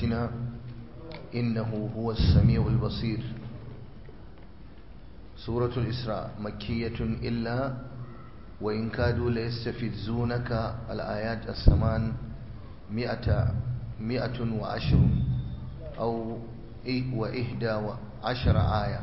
آياتنا إنه هو السميع البصير سورة الإسراء مكية إلا وإن كادوا ليستفزونك الآيات الثمان مئة مئة وعشر أو وإحدى عشر آية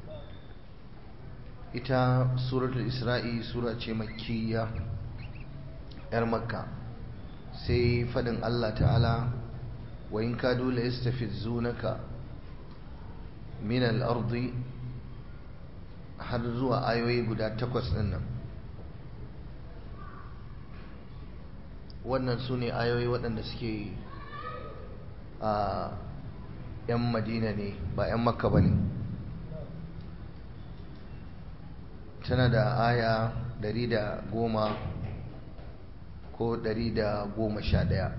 ita suratul isra'i sura ce makkiya yar makka sai fadin Allah ta'ala wa in kadu la yastafizunaka min al-ardi har zuwa ayoyi guda takwas din nan wannan su ne ayoyi waɗanda suke a 'yan madina ne ba 'yan makka ba ne tana da aya ɗari da goma ko ɗari da goma sha ɗaya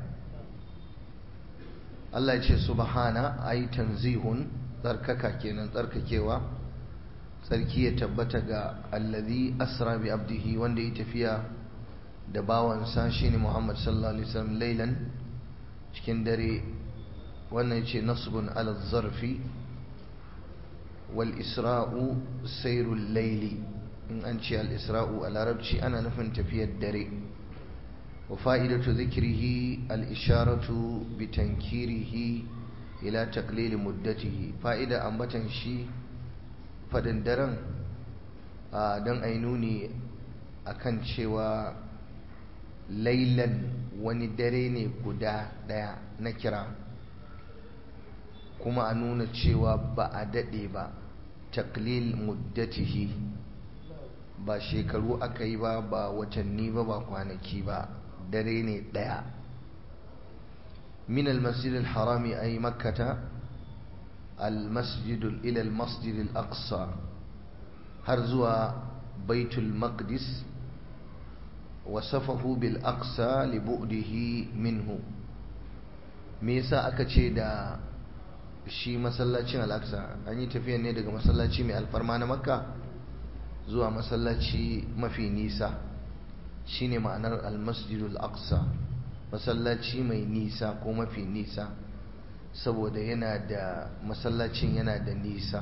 Allah ya ce subhana ai tanzihun tsarkaka kenan tsarkakewa tsarki ya tabbata ga allazi asra bi abdihi wanda ya tafiya da bawansa shine Muhammad sallallahu alaihi wasallam lailan cikin dare wannan yace nasbun ala zarfi wal isra'u sayrul layli in an ce al-isra'u a larabci ana nufin tafiyar dare wa fa'idatu zikrihi al-isharatu bi tankirihi ila taqlil muddatihi fa'ida ambatan shi fadin daren don ai nuni akan cewa lailan wani dare ne guda daya na kira kuma a nuna cewa ba a daɗe ba taklil muddatihi ba shekaru aka yi ba ba watanni ba ba kwanaki ba dare ne ɗaya min almasjid al-harami ay makkata al-masjid ila al-masjid al-aqsa har zuwa baitul maqdis wasafahu bil aqsa li bu'dihi minhu me yasa aka ce da shi masallacin al-aqsa an yi tafiya ne daga masallaci mai alfarma na makka zuwa masallaci mafi nisa shine ma'anar almasjidul aqsa masallaci mai nisa ko mafi nisa saboda yana da masallacin yana da nisa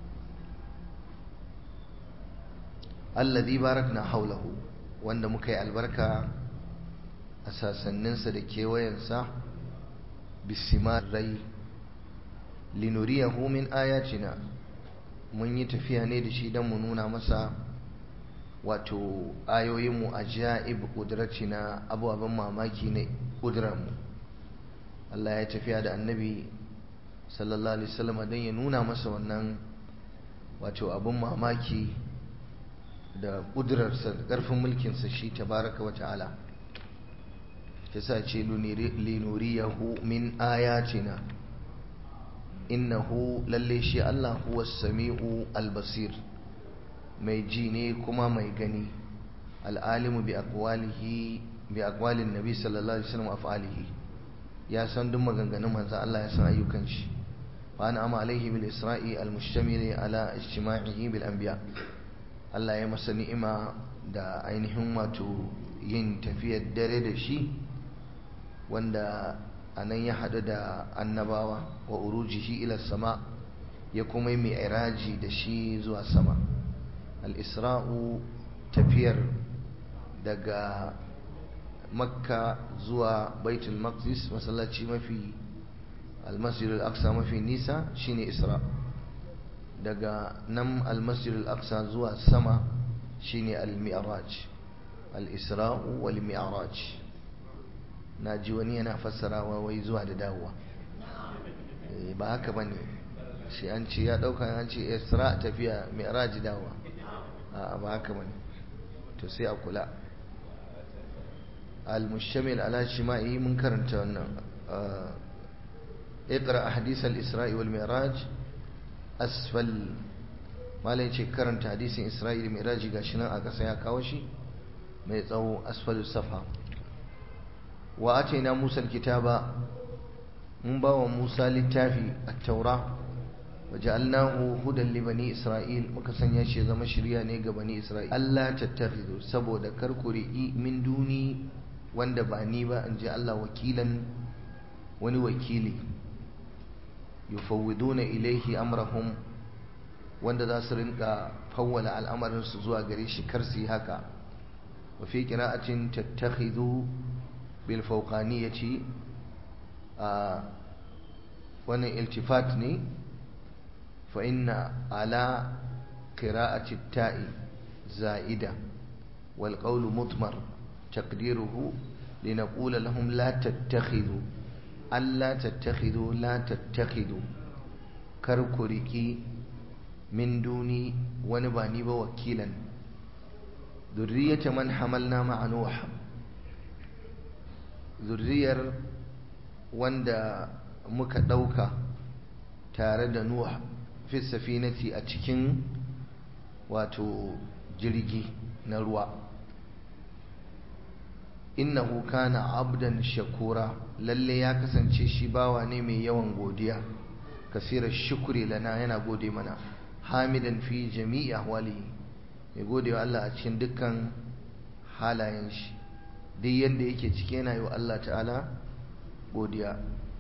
alladhi barakna haulahu wanda muka yi albarka a sasanninsa da kewayensa bisimarai linuriyahu min ayatina mun yi tafiya ne da shi don mu nuna masa wato ayoyinmu a ja'ib na abubuwan mamaki na ƙudurarmu Allah ya tafiya da annabi sallallahu alaihi wasallam don ya nuna masa wannan wato abin mamaki da ƙudurarsa da ƙarfin mulkinsa shi tabaraka wa ta'ala ta sa ce linuriyahu min ayatina innahu lalle shi Allah huwa sami'u albasir mai ji ne kuma mai gani al'alimu bi aqwalihi bi aqwalin nabi sallallahu alaihi wasallam af'alihi ya san duk maganganun manzo Allah ya san ayyukan shi wa ana ama alaihi bil isra'i al mushtamil ala ijtima'ihi bil anbiya Allah ya masa ni'ima da ainihin wato yin tafiyar dare da shi wanda a nan ya haɗu da annabawa wa urujihi ila sama ya kuma yi mai da shi zuwa sama al-isra'u tafiyar daga makka zuwa baitul maqdis masallaci mafi al-masjid al-aqsa mafi nisa shine isra daga nan al-masjid al-aqsa zuwa sama shine al-mi'raj al-isra'u wal mi'raj na ji wani yana fassarawa wai zuwa da dawowa ba haka bane shi an ce ya dauka an ce isra tafiya mi'raj dawowa a ba haka bane to sai a kula al-mushamil ala shima'i mun karanta wannan اقرا حديث الاسراء والمعراج اسفل malai ce karanta hadisin isra'il miraji gashi nan a ƙasa ya kawo shi mai tsawo asfalus safa wa ataina musa alkitaba mun ba wa musa littafi at-taura wa ja'alnahu hudan li bani isra'il muka sanya shi zama shirya ne ga bani isra'il Allah tattakhidhu saboda kar ku ri'i min duni wanda ba ni ba in ji Allah wakilan wani wakili yufawwiduna ilaihi amrahum wanda za su rinka fawwala al'amarinsu zuwa gare shi kar su yi haka wa fi qira'atin tattakhidhu bil fawqaniyati a wannan iltifat ne fa inna ala qira'ati ta'i za'ida wal qawlu mutmar taqdiruhu linaqula lahum la tattakhidhu alla tattakhidhu la tattakhidhu kar ku riki min duni wani ba ni ba wakilan zurriyata man hamalna ma'a nuh zurriyar wanda muka dauka tare da nuh fi safinati a cikin wato jirgi na ruwa innahu kana abdan shakura lalle ya kasance shi bawa ne mai yawan godiya kasirar shukuri lana yana gode mana hamidan fi jami'i ahwalihi mai gode wa Allah a cikin dukkan halayen shi duk yadda yake ciki yana yi wa Allah ta'ala godiya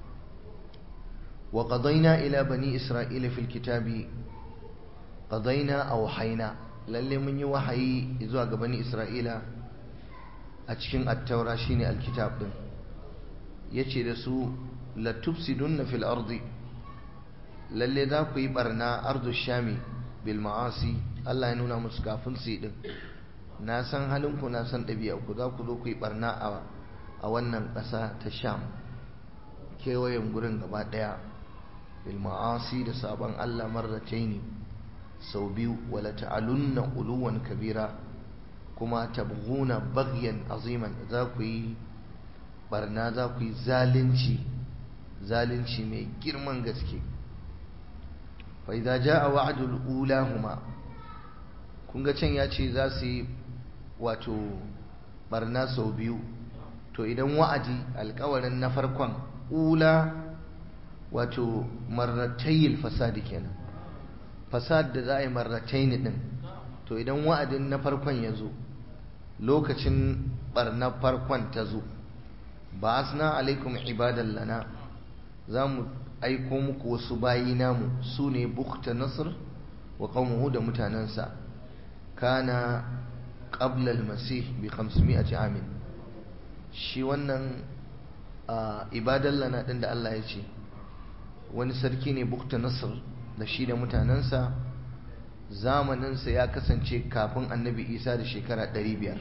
wa qadayna ila bani isra'ila fil kitabi qadayna aw hayna lalle mun yi wahayi zuwa ga bani isra'ila a cikin at-taura shine alkitab din yace da su la tufsidunna fil ardi lalle za ku yi barna ardu shami bil ma'asi Allah ya nuna musu kafin su din na san halinku na san ɗabi'a ku za ku zo ku yi barna a wannan ƙasa ta sham kewayen gurin gaba ɗaya bil ma'asi da sabon Allah marrataini sau biyu wala ta'alunna uluwan kabira kuma tabghuna baghyan aziman za ku yi barna za ku yi zalunci zalunci mai girman gaske فإذا جاء وعد الأولاهما kun ga can ya ce za su yi wato barna sau biyu to idan wa'adi alkawarin na farkon ula wato marratayil fasadi kenan fasad da za a yi marrataini din to idan wa'adin na farkon ya zo lokacin barna farkon ta zo ba asna alaikum ibadan lana za mu aiko muku wasu bayi namu su ne bukta nasr wa qaumuhu da mutanensa kana qabla al-masih bi 500 amin shi wannan ibadan lana din da Allah ya ce wani sarki ne bukta nasr da shi da mutanensa zamaninsa ya kasance kafin annabi isa da shekara 500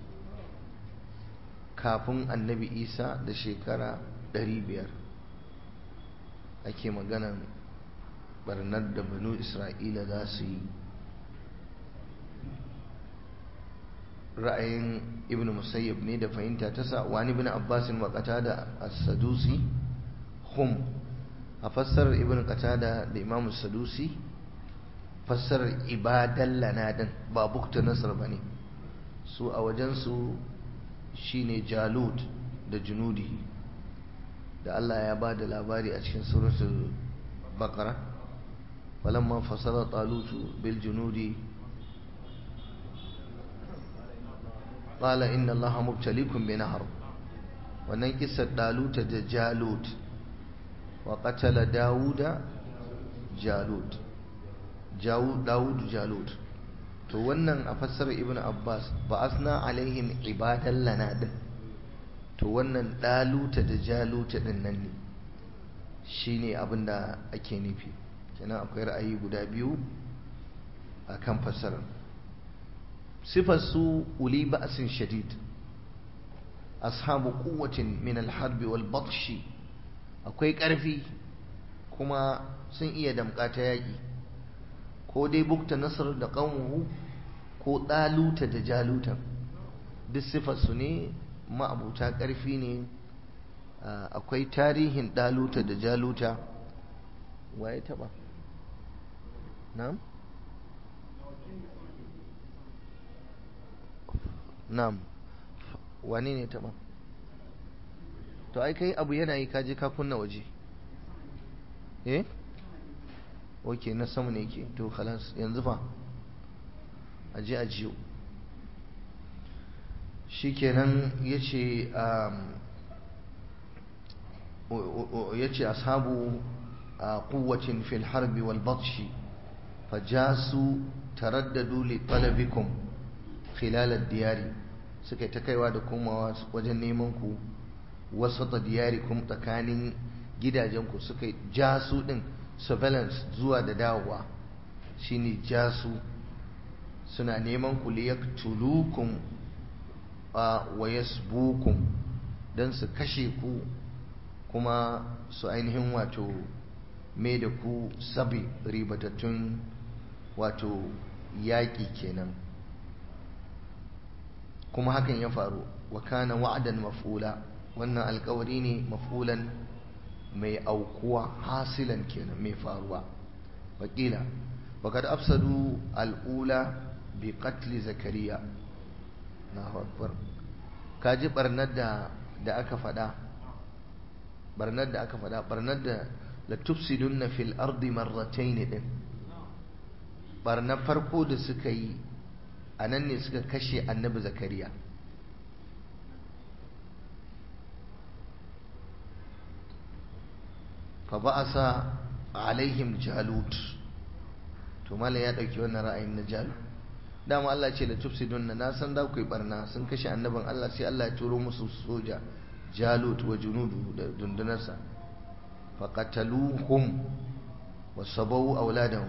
kafin annabi isa da shekara 500 ake maganan barnar da banu isra'ila za su yi ra'ayin ibn musayyib ne da fahimta ta sa wani ibn abbasin wa qatada as-sadusi hum a fassarar ibn qatada da imam sadusi fassarar ibadan lanadin ba bukta nasar bane su a wajensu shine jalut da junudi da Allah ya ba da labari a cikin suratul baqara falamma fasala talutu bil junudi qala inna allaha mubtaliikum bi nahr wannan kissar daluta da jalut wa qatala dauda jalut dawud jalut to wannan a fassarar ibnu abbas ba asna alaihim ibadan lana din to wannan daluta da jaluta din nan ne shine abin da ake nufi kenan akwai ra'ayi guda biyu akan fassarar sifar su uli ba'sin shadid ashabu quwwatin min al-harb wal batshi akwai ƙarfi kuma sun iya damƙa ta yaƙi ko dai bukta nasar da ƙanwu ko ɗaluta da jaluta duk sifarsu ne ma'abuta ƙarfi ne akwai tarihin ɗaluta da jaluta waye taɓa na'am na'am wani ne taɓa to ai kai abu yana yi kaji ka kunna waje eh ok na sama ne ke to khalas yanzu fa aje ajiyo shikenan yace um yace ashabu قوة في الحرب والبطش فجاسوا ترددوا لطلبكم خلال الديار suka ta kaiwa da komawa wajen neman ku wasata diyarikum tsakanin gidajenku suka jasu din surveillance zuwa da dawowa shine jasu suna neman ku liyaktulukum wa yasbukum dan su kashe ku kuma su ainihin wato mai da ku sabi ribatattun wato yaƙi kenan kuma hakan ya faru wa kana wa'adan maf'ula wannan alkawari ne maf'ulan mai aukuwa hasilan kenan mai faruwa wakila وقد أفسدوا الأولى بقتل زكريا الله أكبر kaji barnar da da aka faɗa barnar da aka faɗa barnar da la tufsidunna fil ardi marratayn din barnar farko da suka yi anan ne suka kashe annabi zakariya fa ba'asa alaihim jalut to malam ya dauki wannan ra'ayin na jalut dama Allah ce la tufsidunna na san za ku yi barna sun kashe annabin Allah sai Allah ya turo musu soja jalut wa junudu da dundunarsa faqataluhum wa sabawu auladahum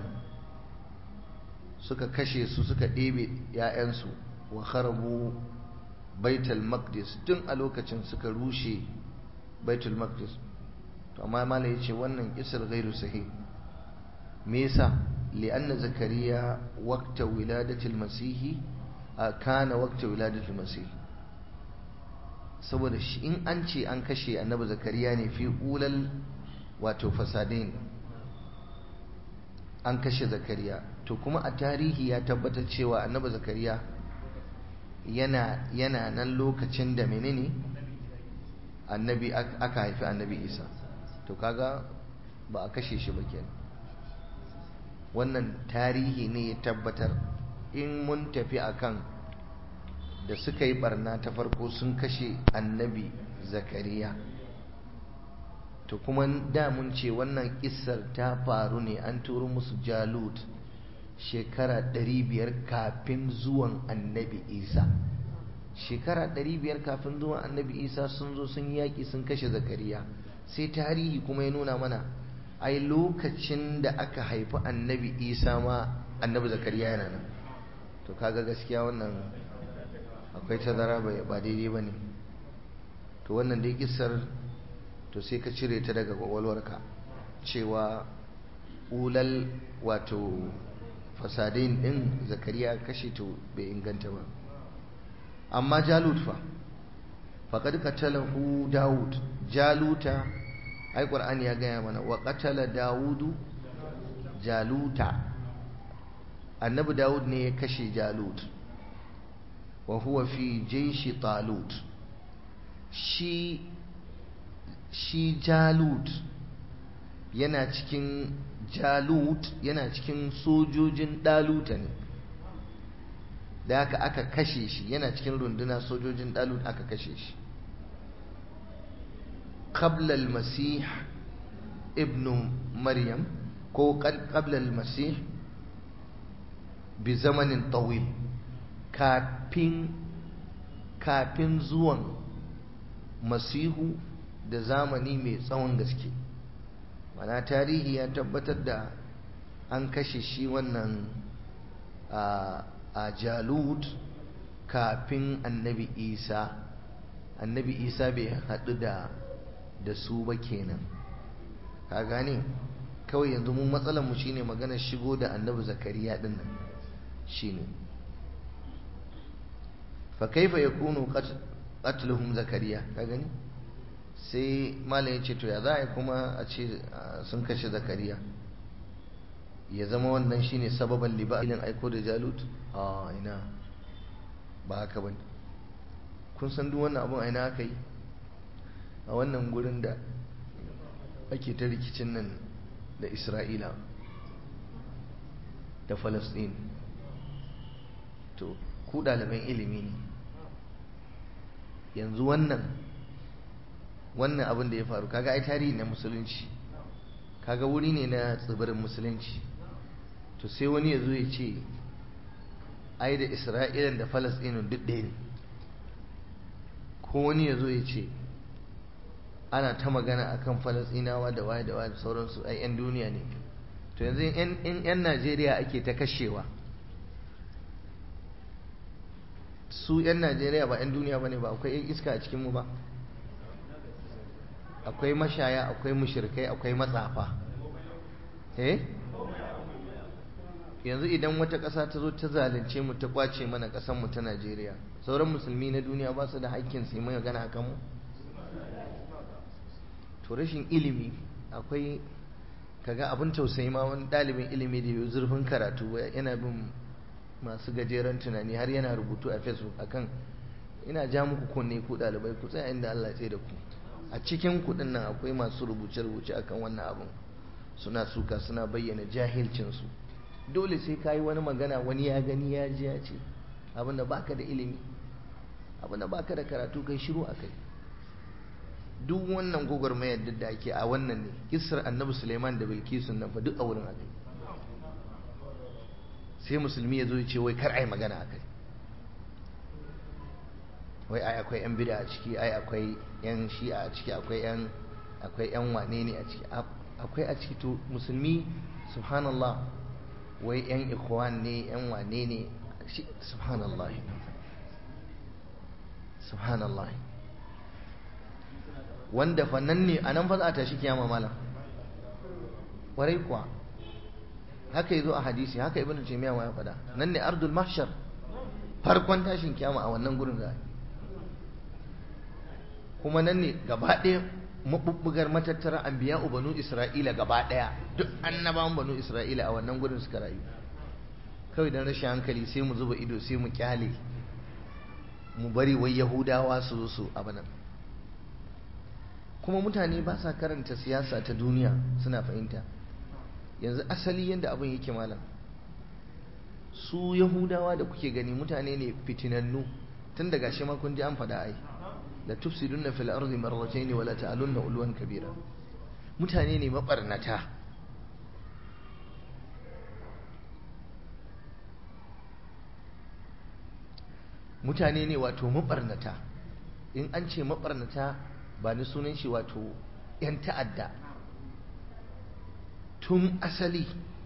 suka kashe su suka ɗebe ‘ya'yansu wa kharabu baitul maqdis tun a lokacin suka rushe baitul maqdis to amma malai ya ce wannan isar gairu sahih me yasa li'anna zakariya waqta wiladatil masihi kana waqta wiladatil masihi saboda shi in an ce an kashe annabi zakariya ne fi ulal wato fasadin an kashe zakariya to kuma a tarihi ya tabbatar cewa annabi zakariya yana yana nan lokacin da menene annabi aka haifi annabi isa to kaga ba a kashe shi ba kenan wannan tarihi ne ya tabbatar in mun tafi akan da suka yi barna ta farko sun kashe annabi zakariya to kuma da mun ce wannan kissar ta faru ne an turo musu jalut shekara 500 kafin zuwan annabi isa shekara 500 kafin zuwan annabi isa sun zo sun yaƙi sun kashe zakariya sai tarihi kuma ya nuna mana ai lokacin da aka haifi annabi isa ma annabi zakariya yana nan to kaga gaskiya wannan akwai tazara ba daidai ba ne to wannan dai kissar to sai ka cire ta daga kwakwalwarka cewa ulal wato fasadin din zakariya kashe to bai inganta ba amma jalut fa faqad qatalahu daud jaluta ai qur'ani ya gaya mana wa qatala daudu jaluta annabi daud ne ya kashe jalut wa huwa fi jaishi talut shi shi jalut yana cikin jalut yana cikin sojojin daluta ne da haka aka kashe shi yana cikin runduna sojojin dalut aka kashe shi qabla al-masih ibnu maryam ko qabla al-masih bi zamanin tawil kafin kafin zuwan masihu da zamani mai tsawon gaske mana tarihi ya tabbatar da an kashe shi wannan a jalut kafin annabi isa annabi isa bai haɗu da da su ba kenan ka gane kawai yanzu mun matsalar mu shine maganar shigo da annabi zakariya din nan shine fa kaifa yakunu qatluhum zakariya ka gani sai malam ya ce to ya za a yi kuma a ce sun kashe zakariya ya zama wannan shine sababan libalin aiko da jalut a ina ba haka bane kun san duk wannan abun aina aka yi a wannan gurin da ake ta rikicin nan da isra'ila da falastin to ku ɗaliban ilimi ne yanzu wannan wannan abin da ya faru kaga ai tarihi na musulunci kaga wuri ne na tsibirin musulunci to sai wani ya zo ya ce ai da isra'ilan da falasɗinin duk ɗaya ne ko wani ya zo ya ce ana ta magana akan falasɗinawa da waye da waye da sauransu ai 'yan duniya ne to yanzu in 'yan najeriya ake ta kashewa su 'yan najeriya ba 'yan duniya ba ne ba akwai 'yan iska a cikinmu ba akwai mashaya akwai mushirkai akwai matsafa eh yanzu idan wata ƙasa ta zo ta zalunce mu ta kwace mana mu ta najeriya sauran musulmi na duniya ba su da haƙƙin su yi mai magana a kanmu to rashin ilimi akwai kaga abin tausayi ma wani ɗalibin ilimi da yau zurfin karatu yana bin masu gajeren tunani har yana rubutu a facebook akan ina ja muku kunne ku ɗalibai ku tsaya inda Allah ya da ku a cikin kuɗin nan akwai masu rubuce-rubuce akan wannan abin suna suka suna bayyana jahilcinsu dole sai ka yi wani magana wani ya gani ya ji ya ce abinda baka da ilimi abinda baka da karatu kai shiru a kai duk wannan gwagwarmayar da ake a wannan ne kisar annabi suleiman da bilkisun nan fa duk a wurin akai sai musulmi ya zo ya ce wai kar a yi magana a kai wai ai akwai yan bida a ciki ai akwai yan shi'a a ciki akwai yan akwai yan wane ne a ciki akwai a ciki to musulmi subhanallah wai yan ikhwan ne yan wane ne subhanallah subhanallah wanda fa nan ne a nan fa za a tashi kiyama malam warai kuwa haka yazo a hadisi haka ibnu taymiya ya faɗa nan ne ardul mahshar farkon tashin kiyama a wannan gurin za kuma nan ne gaba ɗaya mabubbugar matattara anbiya banu isra'ila gaba ɗaya duk annabawan banu isra'ila a wannan gurin suka rayu kawai dan rashin hankali sai mu zuba ido sai mu kyale mu bari wai yahudawa su zo su abanan kuma mutane ba sa karanta siyasa ta duniya suna fahimta yanzu asali yadda abin yake malam su yahudawa da kuke gani mutane ne fitinannu tun daga shi kun ji an faɗa ai la tufsidunna fil ardi marratayn wa la ta'alunna ulwan kabira mutane ne mabarnata mutane ne wato mabarnata in an ce mabarnata ba ni sunan shi wato 'yan ta'adda tun asali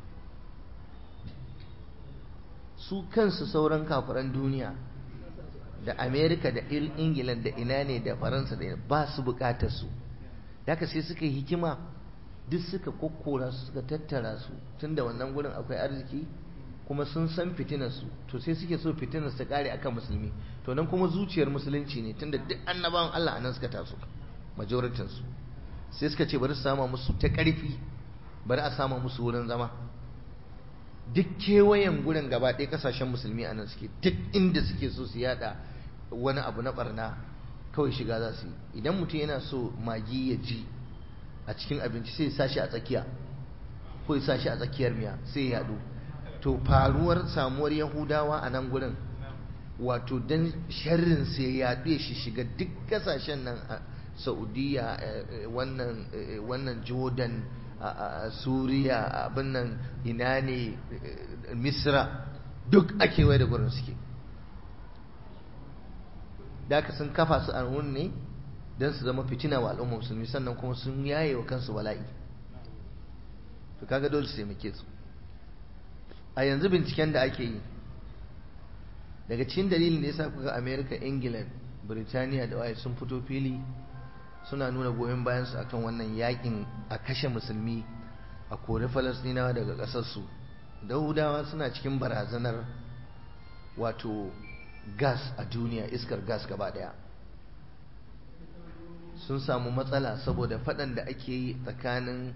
su kansu sauran kafiran duniya da amerika da ingila da ina ne da faransa da ba su bukatar su daga sai suka yi hikima duk suka kokkora su suka tattara su tun da wannan gurin akwai arziki kuma sun san fitinarsu to sai suke so fitinar ta kare akan musulmi to nan kuma zuciyar musulunci ne tunda duk annabawan Allah anan suka taso majoritin su sai suka ce bari su sama musu ta karfi bari a sama musu wurin zama duk kewayen gurin gaba ɗaya kasashen musulmi anan suke duk inda suke so su yada wani abu na barna kawai shiga za su yi idan mutum yana so magi ya ji a cikin abinci sai ya sa shi a tsakiya ko ya sa shi a tsakiyar miya sai ya yadu to faruwar samuwar yahudawa a nan gurin wato don sharrin sai ya yaɗe shi shiga duk kasashen nan a saudiya wannan jordan suriya abin nan ina ne misra duk a kewaye da gurin suke da aka sun kafa su a ne don su zama fitina wa al'ummar musulmi sannan kuma sun yaye wa kansu bala'i to kaga dole su taimake su a yanzu binciken da ake yi daga cikin dalilin da ya sa kuka america england birtaniya da waye sun fito fili suna nuna goyon bayansu akan wannan yakin a kashe musulmi a kori falasdinawa daga ƙasarsu dahudawa suna cikin barazanar wato gas a duniya iskar gas gaba daya sun samu matsala saboda faɗan da ake yi tsakanin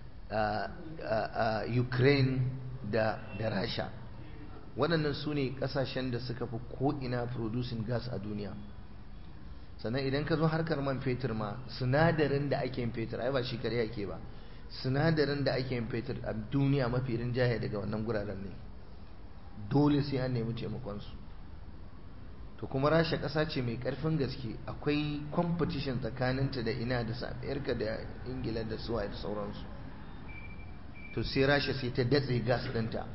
ukraine da da rasha waɗannan su ne ƙasashen da suka fi ko'ina producing gas a duniya sannan idan ka zo harkar man fetur ma sinadarin da ake yin fetur ai ba shi kare ake ba sinadarin da ake yin fetur a duniya mafi rinjaye daga wannan guraren ne dole sai an nemi taimakonsu to kuma rasha ƙasa ce mai ƙarfin gaske akwai competition tsakaninta da ina da amerika da ingila da suwa da sauransu to sai rasha sai ta datse gas ɗinta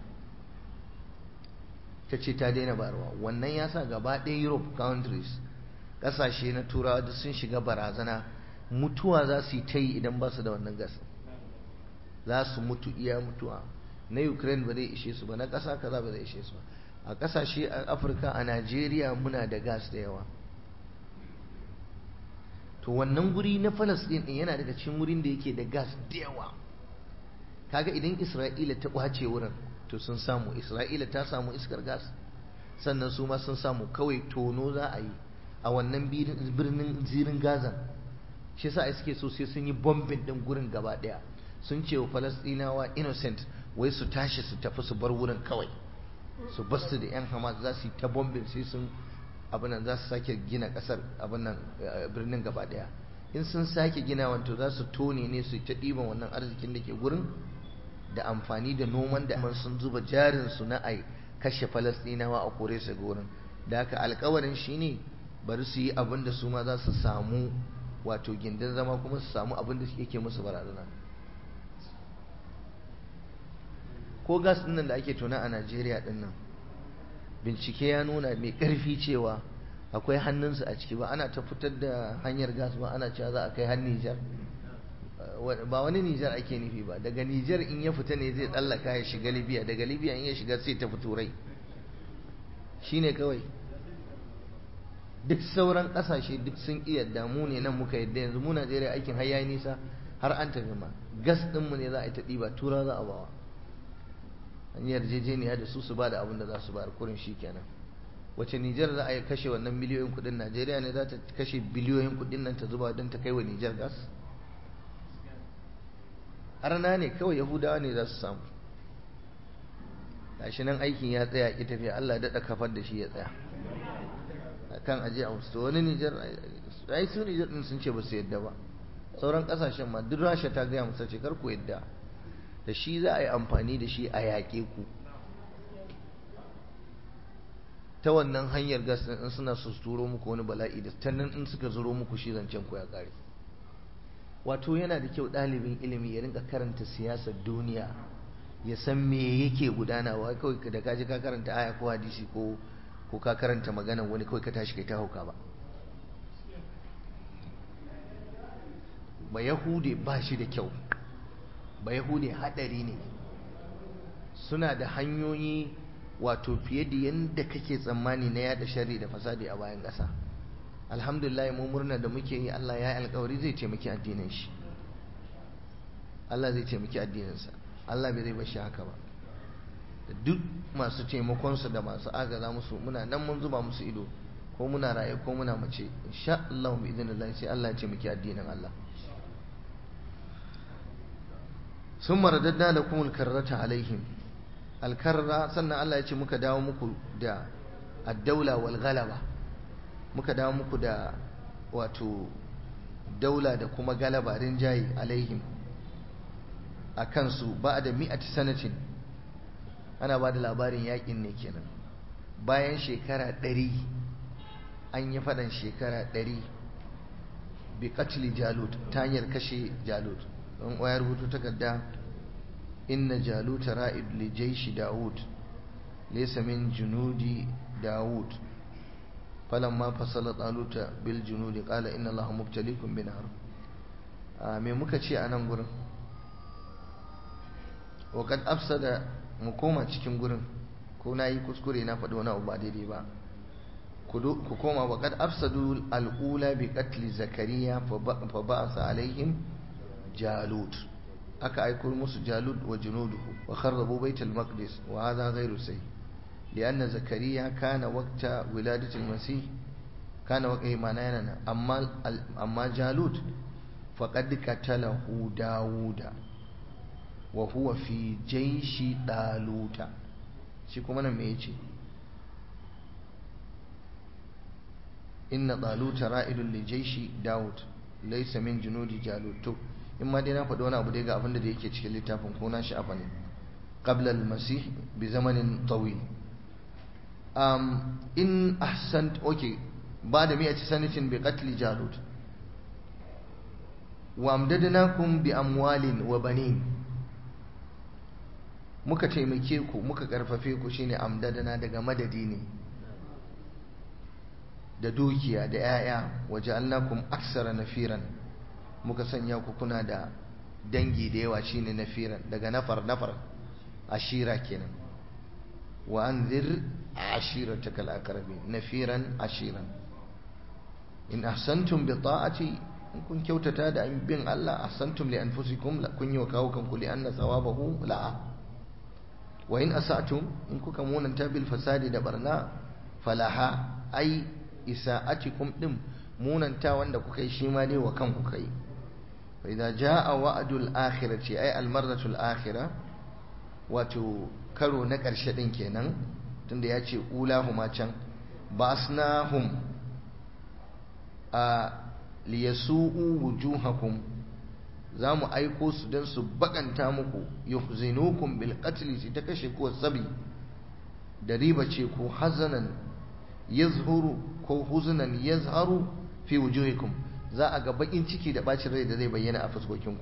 ta ce ta daina barwa wannan ya sa gaba ɗaya europe countries ƙasashe na turawa duk sun shiga barazana mutuwa za su yi ta yi idan ba su da wannan gas za su mutu iya mutuwa na ukraine ba zai ishe su ba na ƙasa kaza ba zai ishe su ba a ƙasashe a afirka a najeriya muna da gas da yawa to wannan guri na falasɗin ɗin yana daga cikin wurin da yake da gas da yawa kaga idan isra'ila ta ƙwace wurin to sun samu isra'ila ta samu iskar gas sannan su ma sun samu kawai tono za a yi a wannan birnin zirin gazan shi sa suke so sai sun yi bombin ɗin gurin gaba ɗaya sun ce wa falasɗinawa innocent wai su tashi su tafi su bar wurin kawai su basu da 'yan hamas za su yi ta bombin sai sun abinan za su sake gina kasar abinan birnin gaba daya in sun sake gina wanto za su tone ne su ta ɗiban wannan arzikin da ke gurin da amfani da noman da sun zuba jarinsu na ai kashe falastinawa a kore su gurin da haka alkawarin shine bari su yi abin da su ma za su samu wato gindin zama kuma su samu abin da yake musu barazana ko gas ɗin da ake tona a najeriya ɗin nan bincike ya nuna mai ƙarfi cewa akwai hannunsu a ciki ba ana ta fitar da hanyar gas ba ana cewa za a kai har Nijar ba wani Nijar ake nufi ba daga Nijar in ya fita ne zai tsallaka ya shiga Libya daga Libya in ya shiga sai tafi Turai shine kawai duk sauran ƙasashe duk sun iya damu ne nan muka yadda yanzu mu Najeriya aikin har yayi nisa har an tafi ma gas ɗinmu ne za a yi ta ɗiba tura za a bawa an yi yarjejeniya da su su ba da abin da za su bayar kurin shi kenan wace Nijar za a yi kashe wannan miliyoyin kudin Najeriya ne za ta kashe biliyoyin kudin nan ta zuba don ta kai wa Nijar gas arna ne kawai Yahudawa ne za su samu gashi nan aikin ya tsaya ki tafiya Allah daɗa kafar da shi ya tsaya kan aje a wasu wani Nijar ai su Nijar din sun ce ba su yadda ba sauran kasashen ma duk Rasha ta gaya musu ce kar ku yadda da shi za a yi amfani da shi a yaƙe ku ta wannan hanyar gas ɗin in suna su turo muku wani bala'i da ta nan in suka zuro muku shi zancen ku ya ƙare wato yana da kyau ɗalibin ilimi ya rinka karanta siyasar duniya ya san me yake gudanawa kawai da kaji ka karanta aya ko hadisi ko ko ka karanta magana wani kawai ka tashi kai ta hauka ba ba yahude ba shi da kyau ba yahude hadari ne suna da hanyoyi wato fiye da yadda kake tsammani na yada shari da fasadi a bayan ƙasa alhamdulillah mu murna da muke yi Allah ya yi alkawari zai taimaki addinin shi Allah zai taimaki addininsa Allah bai zai bar shi haka ba da duk masu taimakonsu da masu agaza musu muna nan mun zuba musu ido ko muna raye ko muna mace insha Allah bi idinillah sai Allah ya taimaki addinin Allah sun maradadda da kuma alkarrata alaihim alkarra sannan Allah ya ce muka dawo muku da addaula wal galaba muka dawo muku da wato daula da kuma galaba rinjaye alaihim a kansu ba da mi'ati sanatin ana ba da labarin yakin ne kenan bayan shekara ɗari an yi faɗan shekara ɗari bi katili jalut ta hanyar kashe jalut don ya rubutu takarda inna jaluta ra'id li jaishi daud laysa min junudi daud falamma fasala taluta bil junudi qala inna allaha mubtaliikum bi nar me muka ce a nan gurin wa kad afsada mu koma cikin gurin ko nayi kuskure na faɗi wani abu ba daidai ba ku koma wa kad afsadu al-ula bi qatl zakariya fa ba'asa alaihim jalut aka aiko musu jalut wa junuduhu wa kharrabu bait al-maqdis wa hadha ghayru sahih لأن زكريا كان وقت ولادة المسيح كان وقت معنانا أما أما جالوت فقد قتله داوود وهو في جيش طالوت shi kuma nan me yace inna taluta ra'idun li jaishi daud laysa min junudi jalut to in ma dai na faɗi wani abu dai ga abin da yake cikin littafin ko na sha'afa ne qabla al-masih bi zamanin tawil um in ahsant okay ba da mi'ati sanatin bi qatl jalut wa amdadnakum bi amwalin wa banin muka taimake ku muka karfafe ku shine amdadana daga madadi ne da dukiya da 'ya'ya waje allakum aksara nafiran muka sanya ku kuna da dangi da yawa shine nafiran daga nafar nafar ashira kenan wa anzir ashiratakal aqrabin nafiran ashiran in ahsantum bi ta'ati in kun kyautata da bin Allah ahsantum li anfusikum kun yi wa kawo kanku li anna thawabahu la'a wa in asatum in kuka munanta bil fasadi da barna falaha ai isa'atikum din munanta wanda kuka yi shi ma dai wa kanku kai fa idza jaa wa'dul akhirati ai al marratul akhirah wato karo na karshe din kenan tunda ya ce ulahuma can basnahum a liyasu'u wujuhakum za mu aiko su don su bakanta muku yuhzinukum bil qatl shi ta kashe ko sabi da riba ce ko hazanan yazhuru ko huzunan yazharu fi wujuhikum za a ga bakin ciki da bacin rai da zai bayyana a fuskokinku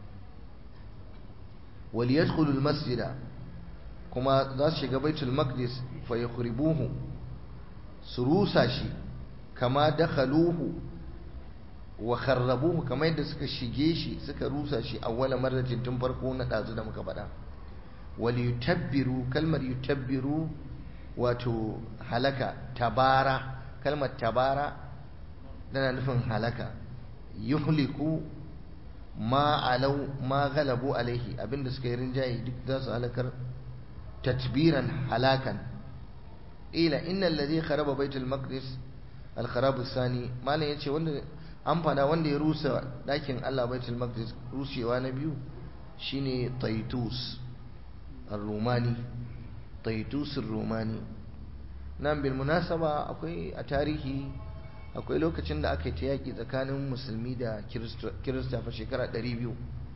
wal yadkhulu al masjida kuma za su shiga baitul maqdis fa yukhribuhu su rusa shi kama dakhaluhu wa kharrabuhu kamar yadda suka shige shi suka rusa shi awwala marratin tun farko na dazu da muka faɗa wal yutabbiru kalmar yutabbiru wato halaka tabara kalmar tabara tana nufin halaka yuhliku ma alau ma galabu alaihi abinda suka yi rinjaye duk za su halakar tatbiran halakan ila innal ladhi kharaba baitul maqdis al kharab sani malam yace wanda an fada wanda ya rusa dakin Allah baitul maqdis rushewa na biyu shine taitus ar-rumani taitus ar-rumani nan bil munasaba akwai a tarihi akwai lokacin da aka yi ta yaƙi tsakanin musulmi da kirista fa shekara 200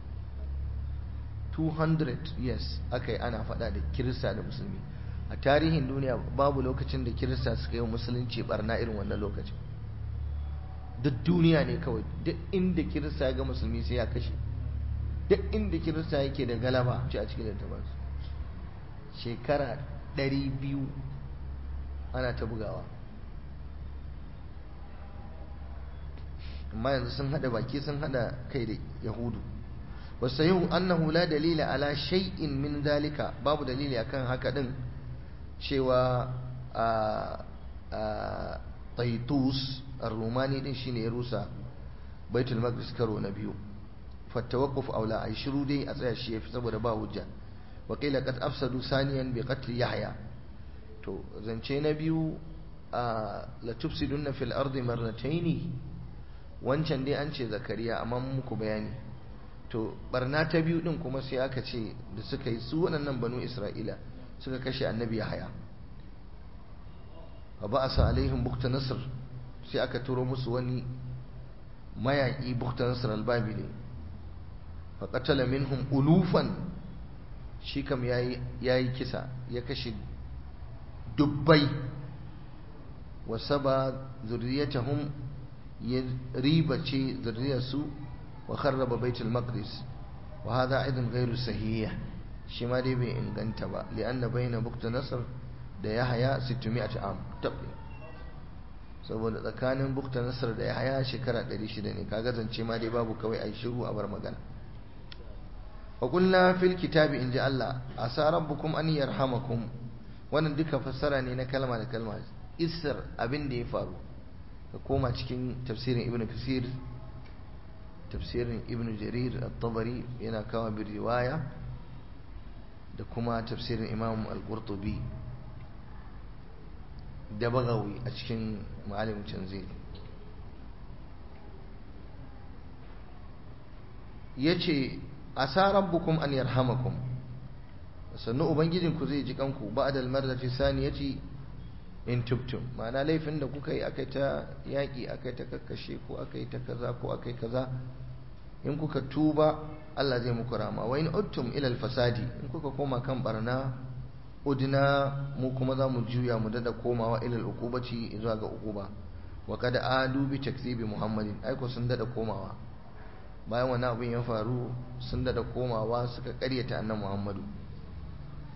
200 years aka yi ana faɗa da kirista da musulmi a tarihin duniya babu lokacin da kirista suka yi musulunci barna irin wannan lokacin duk duniya ne kawai duk inda kirista ya ga musulmi sai ya kashe duk inda kirista yake da galaba ce a cikin littafansu shekara 200 ana ta bugawa amma yanzu sun hada baki sun hada kai da yahudu wasu yau annahu la dalila ala shay'in min dalika babu dalili akan haka din cewa a taitus ar-rumani din shine ya rusa baitul maqdis karo na biyu fattawaqquf aula ay shiru dai a tsaya shi yafi saboda ba hujja wa qila qad afsadu saniyan bi qatl yahya to zance na biyu la tufsiduna fil ardi marrataini wancan dai an ce zakariya amma muku bayani to barna ta biyu din kuma sai aka ce da suka yi su waɗannan banu isra'ila suka kashe annabi yahaya wa ba'asa alaihim bukta nasr sai aka turo musu wani mayaki bukta nasr albabili fa qatala minhum ulufan shi kam yayi yayi kisa ya kashe dubbai wa saba zurriyatahum ya ribace zurriyarsu wa kharraba baitul maqdis wa hada aidan ghairu sahih shi ma dai bai inganta ba li'anna baina bukta nasr da yahaya 600 am tabbi saboda tsakanin bukta nasr da yahaya shekara 600 ne kaga zance ma dai babu kawai ai shiru a bar magana wa qulna fil kitabi in ji Allah asa rabbukum an yarhamakum wannan duka fassara ne na kalma da kalma isar abin da ya faru ka koma cikin tafsirin ibn kasir tafsirin ibn jarir at-tabari yana kawo bi riwaya da kuma tafsirin imam al-qurtubi da bagawi a cikin ma'alim tanzil yace asa rabbukum an yarhamakum sannu ubangijinku zai ji kanku ba'da al-marrati saniyati in tubtum ma'ana laifin da kuka yi akai ta yaƙi akai ta kakkashe ko akai ta kaza ko akai kaza in kuka tuba Allah zai muku rama wa in uttum ila fasadi in kuka koma kan barna udna mu kuma za mu juya mu dada komawa ila al-uqubati zuwa ga uquba wa kad adu bi takzibi muhammadin ai ko sun dada komawa bayan wannan abin ya faru sun dada komawa suka karyata annabi muhammadu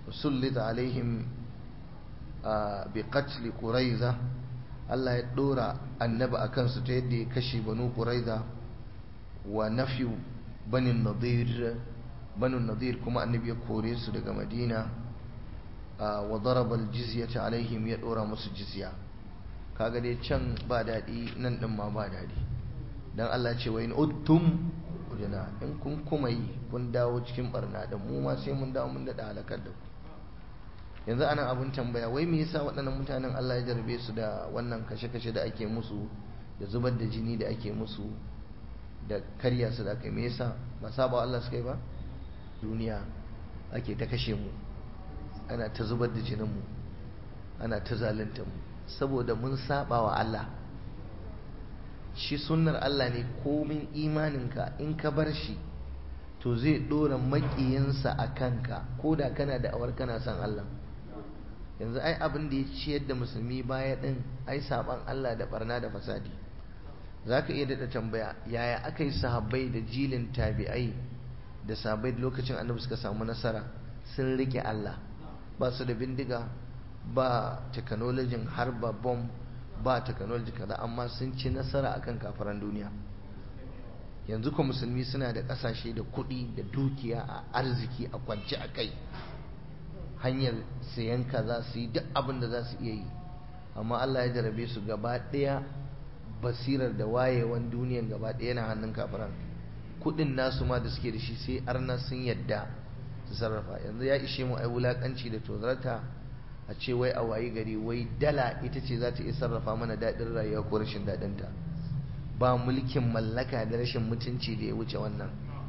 sullita alaihim bi qatl quraiza Allah ya dora annabi akan su ta yadda ya kashe banu quraiza wa nafyu banin nadir banu nadir kuma annabi ya kore su daga madina wa daraba aljizyata alaihim ya dora musu jizya kaga dai can ba dadi nan din ma ba dadi dan Allah ce wa in uttum ujana in kun kuma yi kun dawo cikin barna da mu ma sai mun dawo mun da halakar da ku yanzu anan abun tambaya wai me yasa waɗannan mutanen Allah ya jarbe su da wannan kashe-kashe da ake musu da zubar da jini da ake musu da karya su da kai me yasa ba saba Allah suka yi ba duniya ake ta kashe mu ana ta zubar da jinin mu ana ta zalunta mu saboda mun saba wa Allah shi sunnar Allah ne komin imaninka in ka bar shi to zai dora makiyinsa a kanka ko da kana da awar kana son Allah yanzu ai abin da ya ciyar da musulmi baya din ai saban Allah da barna da fasadi zaka iya daɗa tambaya yaya aka yi sahabbai da jilin tabi'ai da sahabbai lokacin annabi suka samu nasara sun rike Allah ba su da bindiga ba technology harba bomb ba technology kaza amma sun ci nasara akan kafaran duniya yanzu ko musulmi suna da kasashe da kuɗi da dukiya a arziki a kwance a kai hanyar sayan kaza su yi duk abin da za su iya yi amma Allah ya jarabe su gaba ɗaya basirar da wayewan duniyan gaba ɗaya yana hannun kafiran kuɗin nasu ma da suke da shi sai arna sun yadda su sarrafa yanzu ya ishe mu ai wulakanci da tozarta a ce wai a wayi gari wai dala ita ce za ta iya sarrafa mana daɗin rayuwa ko rashin daɗinta ba mulkin mallaka da rashin mutunci da ya wuce wannan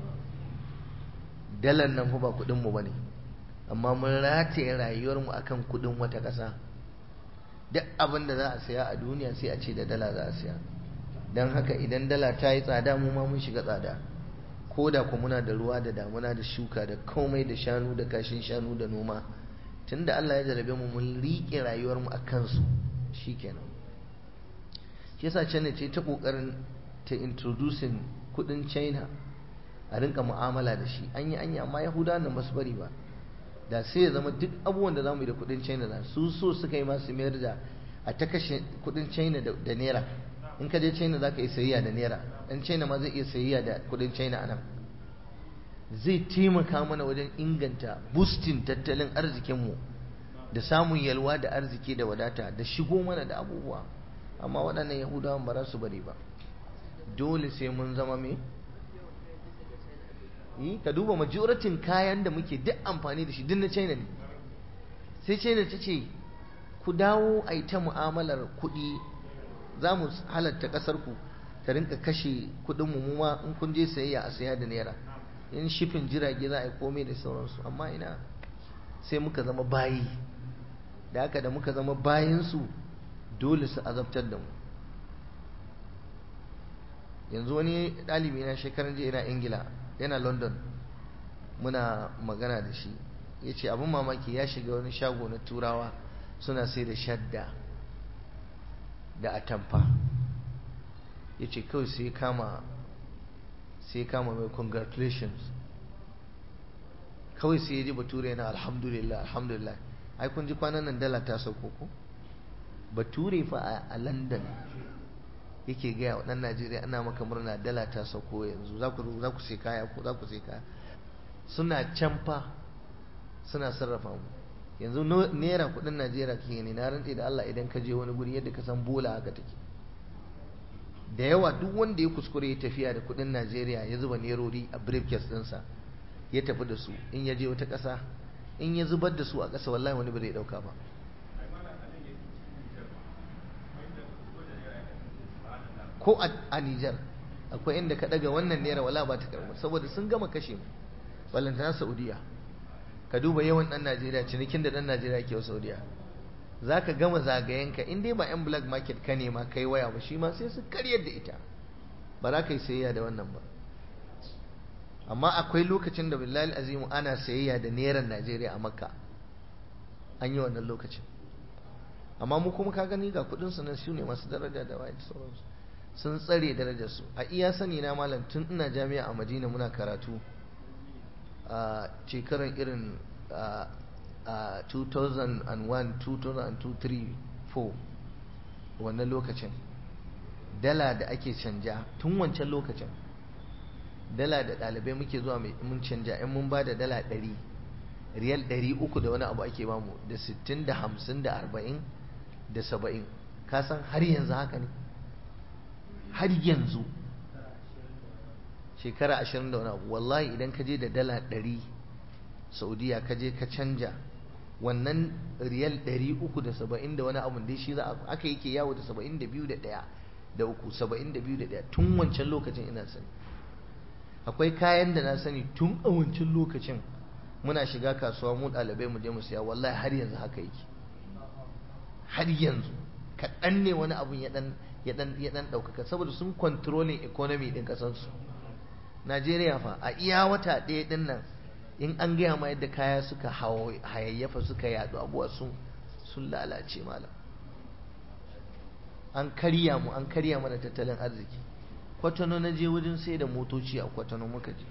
dalar nan fa ba kuɗinmu ba ne amma mun rataye rayuwarmu akan kuɗin wata ƙasa duk abin da za a saya a duniya sai a ce da dala za a saya don haka idan dala ta yi tsada mu ma mun shiga tsada ko da ku muna da ruwa da damuna da shuka da komai da shanu da kashin shanu da noma tunda Allah ya jarabe mu mun riƙe rayuwarmu a kansu shikenan shi yasa China ce ta kokarin ta introducing kudin China a rinka mu'amala da shi an yi anya amma Yahudawa nan basu bari ba da sai ya zama duk abubuwan da zamu yi da kudin China da su so suka yi masu mayar da a ta kashe kudin China da naira in ka je China zaka yi sayayya da naira dan China ma zai iya sayayya da kudin China anan zai taimaka mana wajen inganta boosting tattalin arzikinmu da samun yalwa da arziki da wadata da shigo mana da abubuwa amma waɗannan yahudawan ba za su bari ba dole sai mun zama me yi ka duba majoratin kayan da muke duk amfani da shi duk na china ne sai china ta ce ku dawo a yi ta mu'amalar kuɗi za mu halatta ƙasar ku ta rinka kashe kuɗin mu ma in kun je sayayya a saya da naira in shifin jirage za a yi komai da sauransu amma ina sai muka zama bayi da haka da muka zama bayinsu dole su azabtar da mu yanzu wani ɗalibi na shekaran jiya yana ingila yana london muna magana da shi ya ce abin mamaki ya shiga wani shago na turawa suna sai da shadda da atamfa ya ce kawai sai kama sai kama mai congratulations kawai sai ya ji bature yana alhamdulillah alhamdulillah ai kun ji kwanan nan dala ta sauko ko bature fa a london yake gaya wa ɗan najeriya ana maka murna dala ta sauko yanzu za ku za ku sai kaya ko za ku sai kaya suna can fa suna sarrafa mu yanzu naira kuɗin najeriya kake ne na rantse da allah idan ka je wani guri yadda ka san bola haka take da yawa duk wanda ya kuskure ya tafiya da kuɗin najeriya ya zuba nerori a briefcase ɗinsa ya tafi da su in ya je wata ƙasa in ya zubar da su a ƙasa wallahi wani bai ɗauka ba ko a Nijar akwai inda ka daga wannan naira wala ba ta karɓa saboda sun gama kashe mu ballantana Saudiya ka duba yawan ɗan Najeriya cinikin da ɗan Najeriya ke wa Saudiya za ka gama zagayenka in dai ba 'yan black market ka nema kai waya ba shi ma sai su karyar da ita ba za ka yi sayayya da wannan ba amma akwai lokacin da billahi azimu ana sayayya da neran Najeriya a Makka an yi wannan lokacin amma mu kuma ka gani ga kudin su nan su ne masu daraja da waye sauransu sun tsare darajar su a iya sani na malam tun ina jami'a a Madina muna karatu a shekarar irin a 2001 2002 4 wannan lokacin dala da ake canja tun wancan lokacin dala da ɗalibai muke zuwa mun canja in mun ba da dala 100 riyal 300 da wani abu ake bamu da 60 da 50 da 40 da 70 ka san har yanzu haka ne har yanzu shekara 20 da wani abu wallahi idan ka je da dala 100 saudiya ka je ka canja wannan riyal 370 da wani abu dai shi za a aka yake yawo da 72 da ɗaya da uku 72 da ɗaya tun wancan lokacin ina sani akwai kayan da na sani tun a wancan lokacin muna shiga kasuwa mu ɗalibai mu je mu siya wallahi har yanzu haka yake har yanzu kaɗan ne wani abun ya ɗan ya ɗan ya ɗan ɗaukaka saboda sun controlling economy ɗin ƙasarsu Najeriya fa a iya wata ɗaya ɗin nan in an gaya ma yadda kaya suka hayayyafa suka yaɗu abuwa sun sun lalace malam an karya mu an karya mana tattalin arziki kwatano na je wajen sai da motoci a kwatano muka je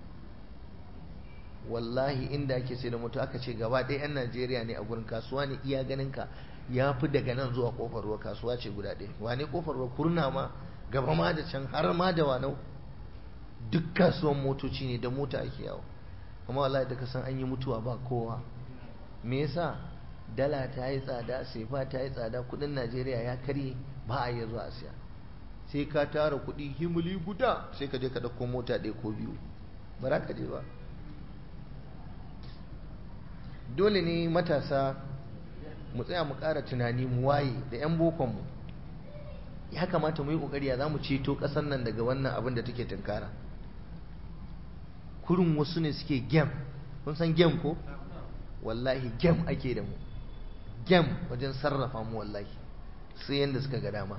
wallahi inda ake sai da moto aka ce gaba ɗaya 'yan najeriya ne a gurin kasuwa ne iya ganin ka ya fi daga nan zuwa kofar ruwa kasuwa ce guda ɗaya wane kofar ruwa kurna ma gaba ma da can har ma da wanau duk kasuwan motoci ne da mota ake yawo amma wallahi da ka san an yi mutuwa ba kowa me yasa dala ta yi tsada sefa ta yi tsada kudin najeriya ya karye ba a iya zuwa siya sai ka tara kudi himuli guda sai ka je ka ɗauko mota ɗaya ko biyu ba za ka je ba dole ne matasa mu tsaya mu ƙara tunani mu waye da 'yan bokonmu ya kamata mu yi ƙoƙari ya za mu ceto ƙasar nan daga wannan abin da take tunkara kurin wasu ne suke gem kun san gem ko wallahi gem ake da mu gem wajen sarrafa mu wallahi sai yadda suka ga dama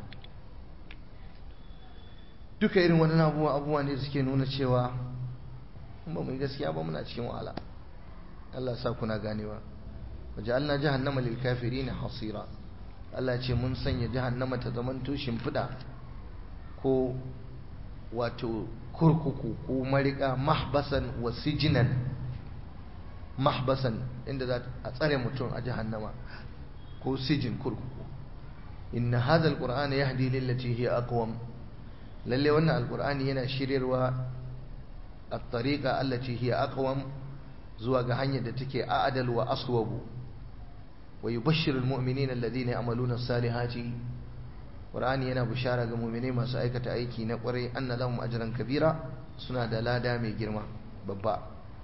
duka irin wani abubuwa abubuwa ne suke nuna cewa ba mu yi gaskiya ba muna cikin wahala Allah sa kuna ganewa waje Allah jahannama lil kafirin hasira Allah ce mun sanya jahannama ta zamanto shimfiɗa ko wato kurkuku ko marika mahbasan wa sijinan mahbasan inda za a tsare mutum a jahannama ko sijin kurkuku inna hadha alquran yahdi lillati hiya aqwam lalle wannan alqur'ani yana shiryarwa at-tariqa allati hiya aqwam zuwa ga hanyar da take a'dal wa aswabu wa yubashshiru almu'minina alladhina ya'maluna as-salihati qur'ani yana bishara ga mu'minai masu aikata aiki na kwarai anna lahum ajran kabira suna da lada mai girma babba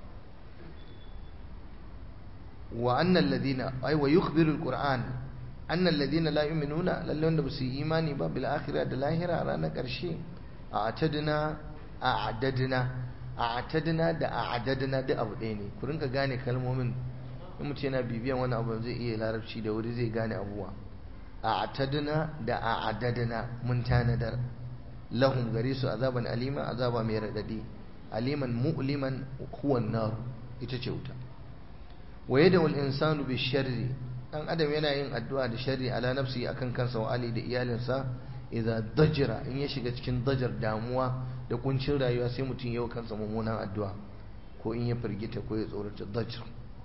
wa anna alladhina ay wa yukhbiru alquran anna alladhina la yu'minuna lalle wanda basu yi imani ba bil akhirah da lahira ranar karshe a'tadna a'dadna a'tadna da a'dadna da abu ɗaya ne ku rinka gane kalmomin in mutum yana bibiyan wani abu zai iya larabci da wuri zai gane abubuwa a'tadna da a'dadna mun tanadar lahum gare su azaban alima azaba mai radadi aliman mu'liman huwa nar ita ce wuta wa yad'u al-insanu bi sharri dan adam yana yin addu'a da sharri ala nafsi akan kansa wa ali da iyalinsa idza dajira in ya shiga cikin dajar damuwa da kuncin rayuwa sai mutum yau kansa mummunan addu'a ko in ya firgita ko ya tsorata dajir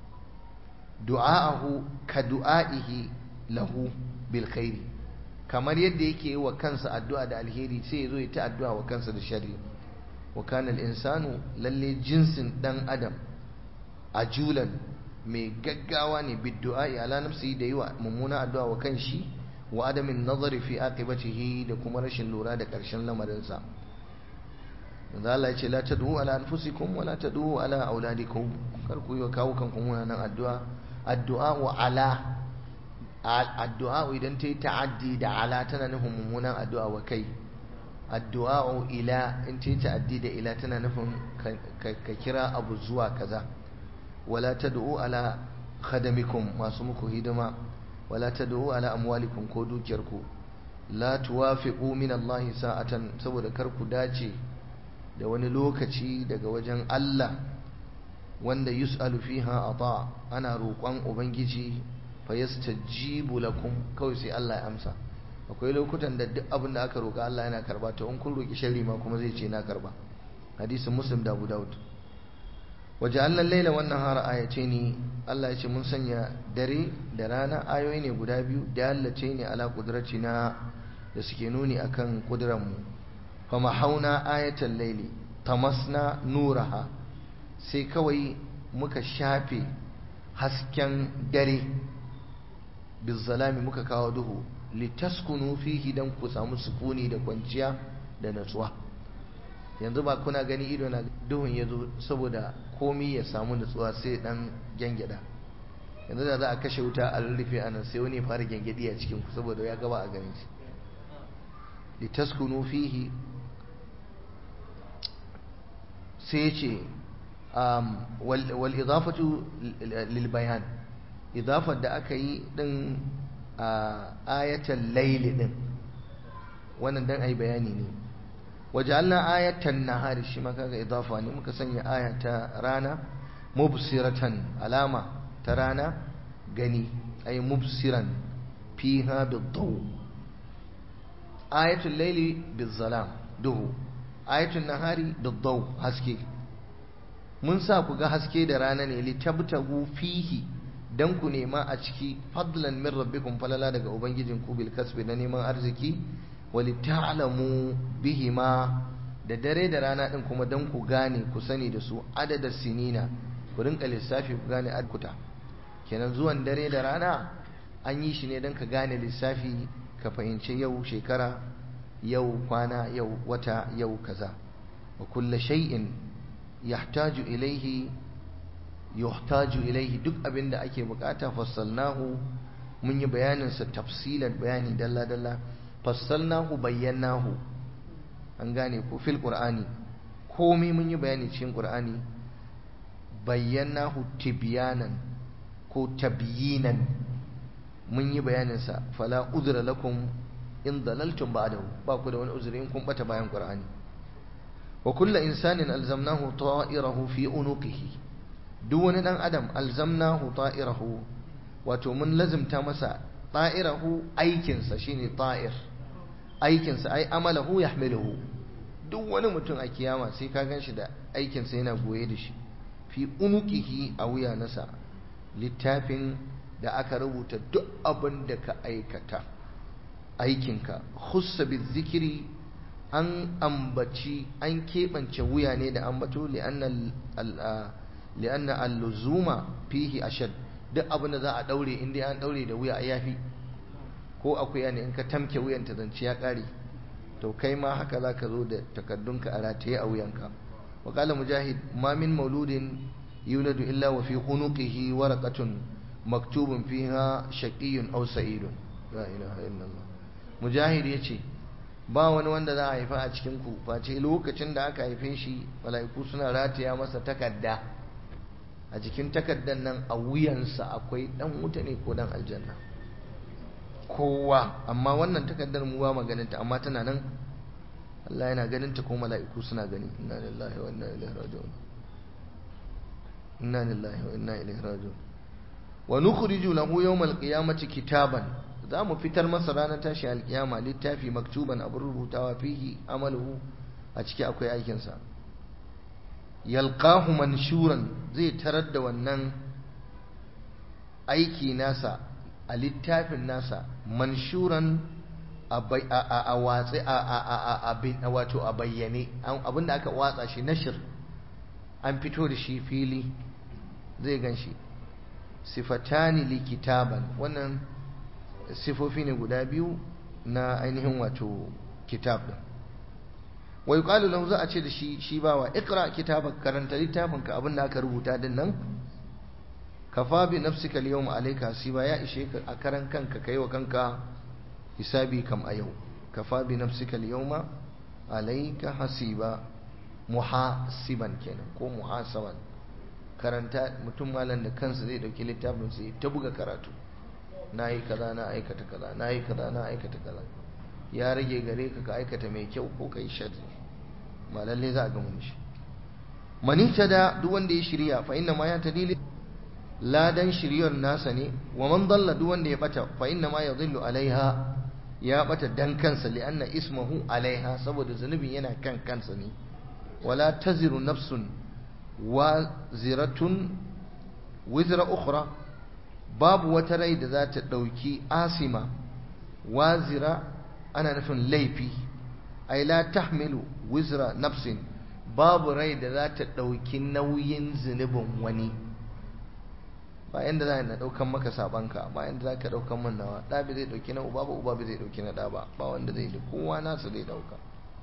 du'a'ahu ka du'a'ihi lahu bil khairi kamar yadda yake yi wa kansa addu'a da alheri sai ya zo ya ta addu'a wa kansa da sharri wa kana al-insanu lalle jinsin dan adam ajulan mai gaggawa ne biddu'a ala nafsi da yi wa mummuna addu'a wa kanshi wa adamin nazari fi aqibatihi da kuma rashin lura da ƙarshen lamarinsa da Allah ya ce la tad'u ala anfusikum wa la tad'u ala auladikum kar ku yi wa kawo kanku munanan addu'a addu'a wa ala addu'a idan ta yi ta'addi da ala tana nufin mummunan addu'a wa kai addu'a ila in ta yi ta'addi da ila tana nufin ka kira abu zuwa kaza wala tad'u ala khadamikum masu muku hidima wala tad'u ala amwalikum ko dukiyarku la tuwafiqu min Allah sa'atan saboda kar ku dace da wani lokaci daga wajen Allah wanda yus'alu fiha ata ana roƙon ubangiji fa yastajibu lakum kawai sai Allah ya amsa akwai lokutan da duk abin da aka roƙa Allah yana karba to in kun roƙi sharri ma kuma zai ce na karba hadisin muslim da abu daud waja'alna al-laila wan nahara ayatayn Allah ya ce mun sanya dare da rana ayoyi ne guda biyu da hallace ne ala na da suke nuni akan kuduranmu fa mahauna ayatal laili tamasna nuraha sai kawai muka shafe hasken dare bizzalami muka kawo duhu litaskunu fihi dan ku samu sukuni da kwanciya da natsuwa yanzu ba kuna gani ido na duhun ya zo saboda komi ya samu natsuwa sai dan gyangyaɗa yanzu da za a kashe wuta a rurrufe anan sai wani fara gyangyaɗi a cikin ku saboda ya gaba a ganin shi litaskunu fihi sai ya ce wal idafatu lil bayan idafar da aka yi din a ayatan laili din wannan dan ai bayani ne wajalna ayatan nahari shi ma kaga idafa ne muka sanya ayata rana mubsiratan alama ta rana gani ay mubsiran fiha bidaw ayatul laili bizalam duhu ayatul nahari bidaw haske mun sa ku ga haske da rana ne litabtagu fihi dan ku nema a ciki fadlan min rabbikum falala daga ubangijinku bil kasbi na neman arziki walita'lamu bihima da dare da rana din kuma dan ku gane ku sani da su adadin sinina ku rinka lissafi ku gane adkuta kenan zuwan dare da rana an yi shi ne dan ka gane lissafi ka fahimci yau shekara yau kwana yau wata yau kaza wa kullu shay'in yahtaju ilaihi yuhtaju ilaihi duk abin da ake bukata fassalnahu mun yi bayanin sa tafsilan bayani dalla dalla fassalnahu bayyanahu an gane ko fil qur'ani komai mun yi bayani cikin qur'ani bayyanahu tibyanan ko tabyinan mun yi bayanin sa fala udra lakum in dalaltum ba'dahu ba ku da wani uzuri in kun bata bayan qur'ani wa kullu insanin alzamnahu ta'irahu fi unuqihi duk wani dan adam alzamnahu ta'irahu wato mun lazimta masa ta'irahu aikinsa shine ta'ir aikinsa ai amalahu yahmiluhu duk wani mutum a kiyama sai ka ganshi da aikinsa yana goye da shi fi unuqihi a wuya nasa littafin da aka rubuta duk abin da ka aikata aikinka khussa bizikri an ambaci an keɓance wuya ne da ambato li'anna li'anna al-luzuma fihi ashad duk abin da za a daure in dai an daure da wuya a yafi ko akuya ne in ka tamke wuyan ta zance ya kare to kai ma haka za ka zo da takaddunka a rataye a wuyanka wa qala mujahid ma min mauludin yuladu illa wa fi unuqihi waraqatun maktubun fiha shaqiyyun aw sa'idun la ilaha illallah mujahid yace ba wani wanda za a haifa a cikin ku face lokacin da aka haife shi mala'iku suna rataya masa takadda a jikin takaddan nan a wuyansa akwai dan wuta ne ko dan aljanna kowa amma wannan takaddar mu ba maganinta amma tana nan Allah yana ganinta ko mala'iku suna gani inna lillahi wa inna ilaihi raji'un inna lillahi wa inna ilaihi raji'un wa nukhriju lahu yawmal qiyamati kitaban za mu fitar masa ranar tashi alkiyama littafi maktuban abin rubutawa fihi amaluhu a ciki akwai aikinsa yalqahu manshuran zai tarar da wannan aiki nasa a littafin nasa manshuran a watsi a wato a bayyane abinda aka watsa shi nashir an fito da shi fili zai gan shi sifatani likitaban wannan sifofi ne guda biyu na ainihin wato kitab din wai qalu lahu za a ce da shi shi bawa ikra kitabaka karanta littafinka abinda aka rubuta din nan kafa bi nafsika al-yawma alayka hasiba ya ishe ka a karan kanka kai wa kanka hisabi kam a yau kafa bi nafsika al-yawma alayka hasiba muhasiban kenan ko muhasaban karanta mutum malam da kansa zai dauki littafin sai ta buga karatu nayi kaza na aikata kaza nayi kaza na aikata kaza ya rage gare ka ka aikata mai kyau ko kai sharri ba lalle za a ga mun shi manita da duk wanda ya shirya fa inna ma ya tadili ladan shiryar nasa ne wa man dalla duk wanda ya bata fa inna ma yadhillu alaiha ya bata dan kansa li anna ismuhu alaiha saboda zunubin yana kan kansa ne wala taziru nafsun wa ziratun wizra ukhra babu wata rai da za ta ɗauki asima wazira ana nufin laifi ai la tahmilu wizra nafsin babu rai da za ta ɗauki nauyin zunubin wani ba yanda za na ɗaukan maka sabanka ba yanda za ka ɗaukan man nawa ɗa bai zai ɗauki na uba ba uba bai zai ɗauki na ɗa ba ba wanda zai da kowa nasa zai ɗauka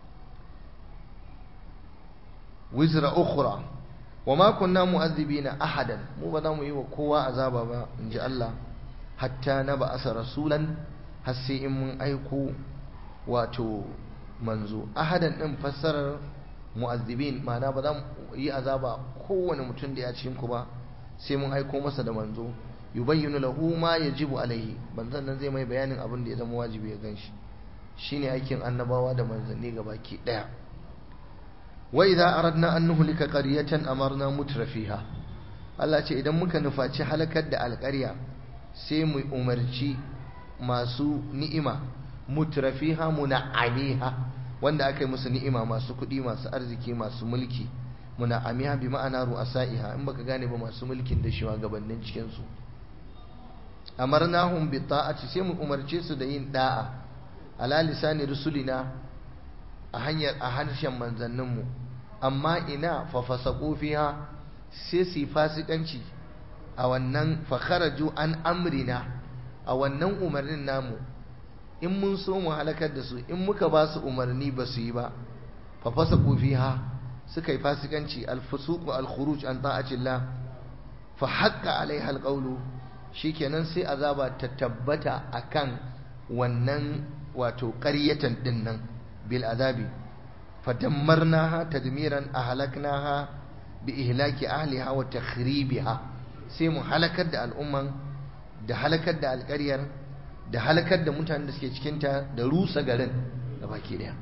wizra ukhra wa ma kunna mu'adhibina ahadan mu ba za mu yi wa kowa azaba ba in ji Allah hatta na ba asa rasulan har sai in mun aiko wato manzo ahadan din fassarar mu'adhibin ma'ana ba za mu yi azaba kowane mutum da ya cikin ku ba sai mun aiko masa da manzo yubayyinu lahu ma yajibu alaihi manzon nan zai mai bayanin abin da ya zama wajibi ya ganshi shine aikin annabawa da manzanni gabaki daya wa idza aradna an nuhlika qaryatan amarna mutrafiha Allah ce idan muka nufaci halakar da alƙarya sai mu umarci masu ni'ima mutrafiha muna'amiha wanda aka yi musu ni'ima masu kuɗi masu arziki masu mulki muna'amiha bi ma'ana ru'asa'iha in baka gane ba masu mulkin da shugabannin cikin su amarnahum bi ta'ati sai mu umarce su da yin da'a ala lisani rusulina a hanyar a harshen manzanninmu amma ina fa fasaqu fiha sai su fasikanci a wannan fa kharaju an amrina a wannan umarnin namu in mun so mu halakar da su in muka ba su umarni ba su yi ba fa fasaqu fiha suka yi fasikanci al-fusuq al-khuruj an ta'atillah fa haqqa alaiha al-qawlu shikenan sai azaba ta tabbata akan wannan wato ƙaryatan din nan bil azabi fadammarnaha tadmiran ahlaknaha bi ihlaki ahliha wa takhribiha sai mu halakar da al'umman da halakar da alƙaryar da halakar da mutanen da suke cikin ta da rusa garin da baki daya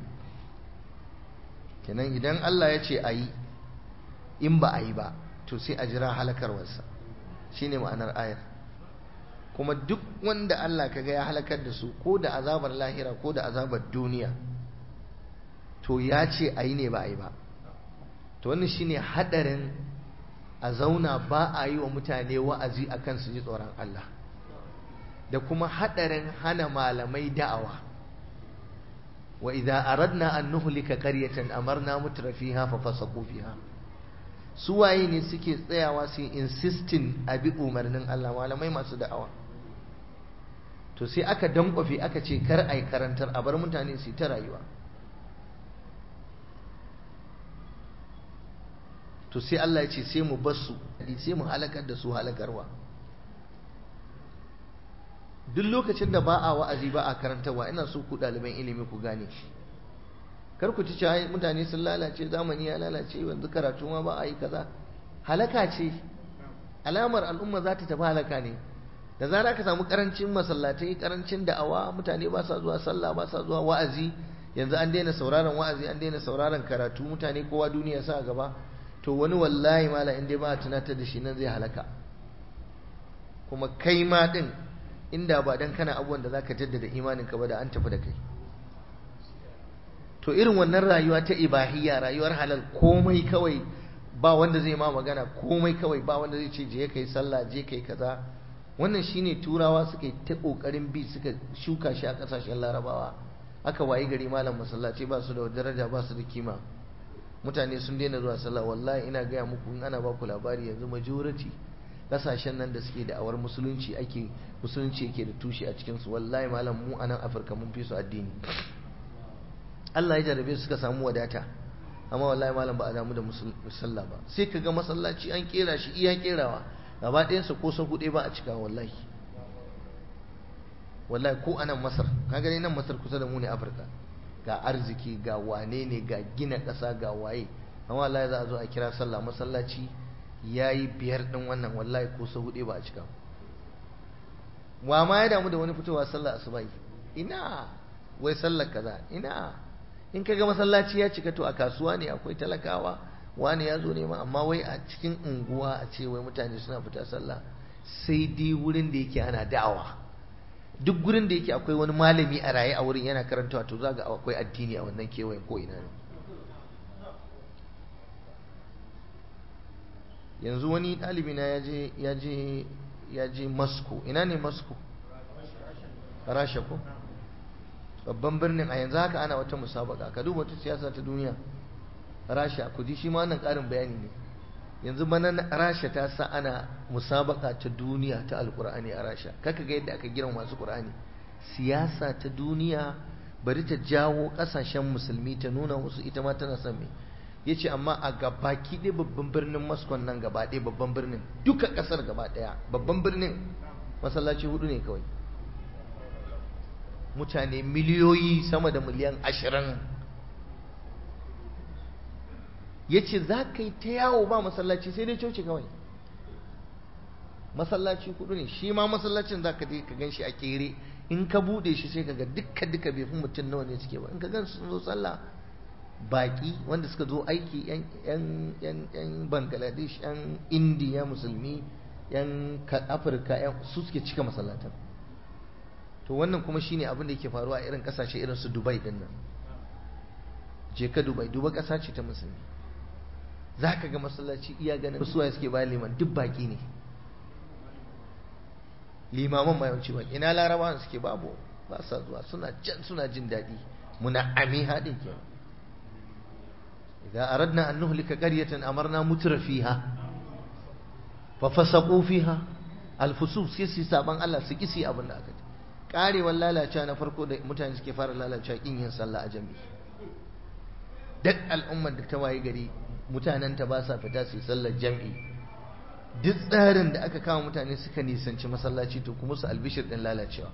kenan idan Allah ya ce ayi in ba a yi ba to sai a jira halakarwarsa shine ma'anar ayar kuma duk wanda Allah kaga ya halakar da su ko da azabar lahira ko da azabar duniya to ya ce a yi ne ba a yi ba to wannan shine hadarin a zauna ba a yi wa mutane wa'azi akan su ji tsoron Allah da kuma hadarin hana malamai da'awa wa idza aradna an nuhlika qaryatan amarna mutrafiha fa fasaqu fiha su waye ne suke tsayawa su insisting a bi umarnin Allah malamai masu da'awa to sai aka dankwafe aka ce kar ai karantar a bar mutane su ta rayuwa to sai Allah ya ce sai mu bar su sai mu halakar da su halakarwa duk lokacin da ba a wa'azi ba a karantarwa ina so ku ɗaliban ilimi ku gane shi kar ku ci cewa mutane sun lalace zamani ya lalace yanzu karatu ma ba a yi kaza halaka ce alamar al'umma za ta tafi halaka ne da zara ka samu karancin masallatai karancin da'awa mutane ba sa zuwa sallah ba sa zuwa wa'azi yanzu an daina sauraron wa'azi an daina sauraron karatu mutane kowa duniya sa gaba to wani wallahi mala in dai ba a tunatar da shi nan zai halaka kuma kai ma din inda ba dan kana abubuwan da zaka jaddada imanin ka ba da an tafi da kai to irin wannan rayuwa ta ibahiyya rayuwar halal komai kawai ba wanda zai ma magana komai kawai ba wanda zai ce je kai sallah je kai kaza wannan shine turawa suka yi ta kokarin bi suka shuka shi a kasashen larabawa aka wayi gari malam masallaci ba su da daraja ba su da kima mutane sun daina zuwa sallah wallahi ina gaya muku in ana ba ku labari yanzu majority kasashen nan da suke da awar musulunci ake musulunci yake da tushe a cikin su wallahi malam mu a nan afirka mun fi su addini Allah ya jarabe suka samu wadata amma wallahi malam ba a damu da musalla ba sai ka ga masallaci an kera shi iya kerawa gaba ɗayansa ko sa huɗe ba a cika wallahi wallahi ko anan masar ka gani nan masar kusa da mu ne afirka ga arziki ga wane ne ga gina ƙasa ga waye amma wallahi za a zo a kira sallah masallaci ya yi biyar ɗin wannan wallahi ko sa huɗe ba a cika wa ma ya damu da wani fitowa sallah asubai ina wai sallar kaza ina in kaga masallaci ya cika to a kasuwa ne akwai talakawa wani ya zo nema amma wai a cikin unguwa a ce wai mutane suna fita sallah sai dai wurin da yake ana da'awa duk gurin da yake akwai wani malami a raye a wurin yana karantawa to za ga akwai addini a wannan kewayen ko ina ne yanzu wani ɗalibi na ya je ya je Moscow ina ne Moscow Rasha ko babban birnin a yanzu haka ana wata musabaka ka duba wata siyasa ta duniya Rasha ku ji shi ma wannan ƙarin bayani ne yanzu bana Rasha ta sa ana musabaka ta duniya ta alkur'ani a Rasha kaka ga yadda aka girma masu Qur'ani siyasa ta duniya bari ta jawo kasashen musulmi ta nuna musu ita ma tana son me yace amma a gabaki ɗaya babban birnin Moscow nan gaba ɗaya babban birnin duka ƙasar gaba ɗaya babban birnin masallaci hudu ne kawai mutane miliyoyi sama da miliyan ashirin ya ce za ka yi ta yawo ba masallaci sai dai coci kawai masallaci hudu ne shi ma masallacin za ka ka gan shi a kere in ka bude shi sai ka ga dukka duka bai fi mutum nawa ne suke ba in ka gan sun zo sallah baki wanda suka zo aiki yan bangladesh yan indiya musulmi yan afirka su suke cika masallatan to wannan kuma shine abin da yake faruwa a irin kasashe irin su dubai din nan je ka dubai duba kasa ce ta musulmi za ka ga masallaci iya ganin suwa suke bayan liman duk baki ne limaman ma yawanci baki ina larabawan suke babu ba sa zuwa suna can suna jin daɗi muna ami haɗin ke idan aradna an nuhlika qaryatan amarna mutra fiha fa fasaqu fiha alfusuq sai su saban Allah su kisi abin da aka ce karewar lalacewa na farko da mutane suke fara lalacewa kin yin sallah a jami'i duk al'ummar da ta waye gari mutanen ta ba sa fita su yi sallar jami'i duk tsarin da aka kama mutane suka nisanci masallaci to kuma su albishir din lalacewa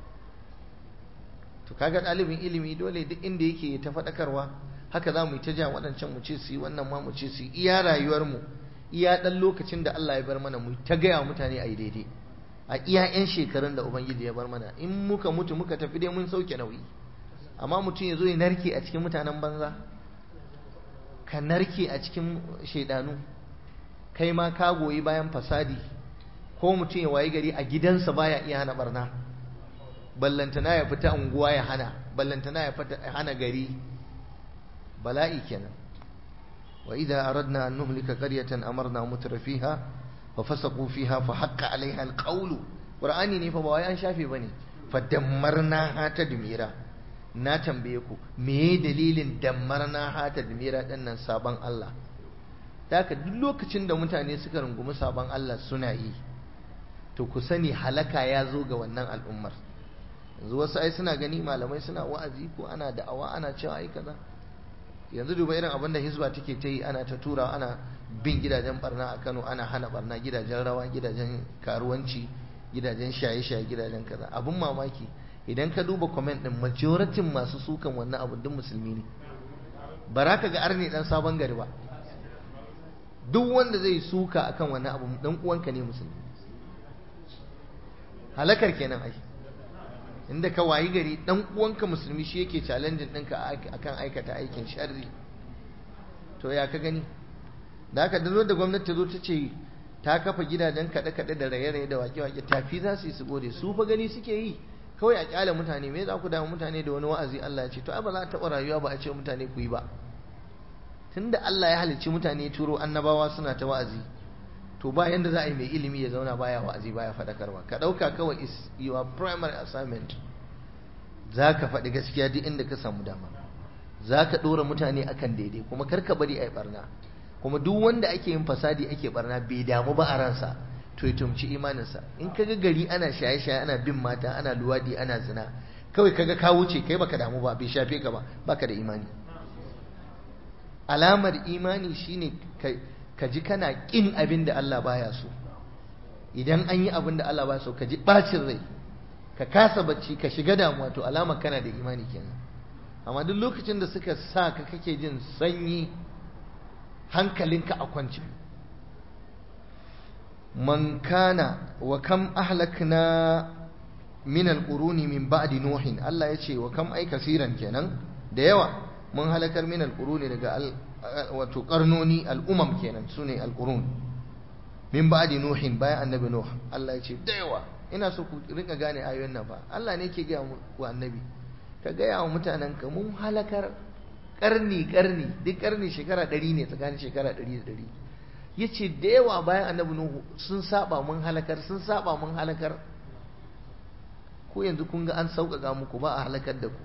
to kaga ɗalibin ilimi dole duk inda yake ta faɗakarwa haka za mu yi ta ja waɗancan mu ce su yi wannan ma mu ce su yi iya rayuwarmu iya ɗan lokacin da Allah ya bar mana mu ta gaya mutane a yi daidai a iya 'yan shekarun da Ubangiji ya bar mana in muka mutu muka tafi dai mun sauke nauyi amma mutum ya zo ya narke a cikin mutanen banza ka narke a cikin shaidanu kai ma ka goyi bayan fasadi ko mutum ya wayi gari a gidansa baya iya hana barna ballantana ya fita unguwa ya hana ballantana ya fita hana gari bala'i kenan wa idza aradna an nuhlika qaryatan amarna mutrafiha ففسقوا فيها فحق عليها القول قرآني ne fa ba wai an shafe bane fadammarna ha tadmira na tambaye ku me dalilin dammarna ha tadmira dinnan saban Allah haka duk lokacin da mutane suka rungumi saban Allah suna yi to ku sani halaka ya zo ga wannan al'ummar yanzu wasu ai suna gani malamai suna wa'azi ko ana da'awa ana cewa ai kaza yanzu duba irin abin da hizba take ta yi ana ta tura ana bin gidajen barna a Kano ana hana barna gidajen rawa gidajen karuwanci gidajen shaye-shaye gidajen kaza abun mamaki idan ka duba comment din majoratin masu sukan wannan abun duk musulmi ne baraka ga arni dan sabon gari ba duk wanda zai suka akan wannan abu dan uwanka ne musulmi halakar kenan ai inda ka wayi gari dan uwanka musulmi shi yake challenging ɗinka akan aikata aikin sharri to ya ka gani da aka da da gwamnati ta zo ta ce ta kafa gidajen kaɗe-kaɗe da raye-raye da wake-wake tafi za su yi su gode su fa gani suke yi kawai a kyale mutane me za ku damu mutane da wani wa'azi Allah ya ce to ai ba za a taɓa rayuwa ba a ce mutane ku yi ba tunda Allah ya halicci mutane turo annabawa suna ta wa'azi to ba yanda za a yi mai ilimi ya zauna baya wa'azi baya faɗakarwa ka ɗauka kawai is your primary assignment za ka faɗi gaskiya duk inda ka samu dama za ka ɗora mutane akan daidai kuma kar ka bari a yi ɓarna kuma duk wanda ake yin fasadi ake ɓarna bai damu ba a ransa to ya tumci imaninsa in ka ga gari ana shaye-shaye ana bin mata ana luwadi ana zina kawai kaga ka wuce kai baka damu ba bai shafe ka ba baka da imani alamar imani shine ka ji kana kin abin da Allah baya so idan an yi abin da Allah baya so ka ji bacin rai ka kasa bacci ka shiga damuwa to alamar kana da imani kenan amma duk lokacin da suka sa ka kake jin sanyi hankalinka a kwance man kana wa kam ahlakna min alquruni min ba'di nuhin Allah ya ce wa kam ai kasiran kenan da yawa mun halakar min alquruni daga wato karnoni al'umam kenan sune alqurun min ba'di nuhin bayan annabi nuh Allah ya ce da yawa ina so ku rinka gane ayoyin nan fa Allah ne yake ga wa annabi ka gaya wa mutanen ka mun halakar karni karni duk karni shekara ɗari ne tsakanin shekara ɗari da ɗari yace da yawa bayan annabi nuhu sun saba mun halakar sun saba mun halakar ko yanzu kun ga an sauƙaƙa muku ba a halakar da ku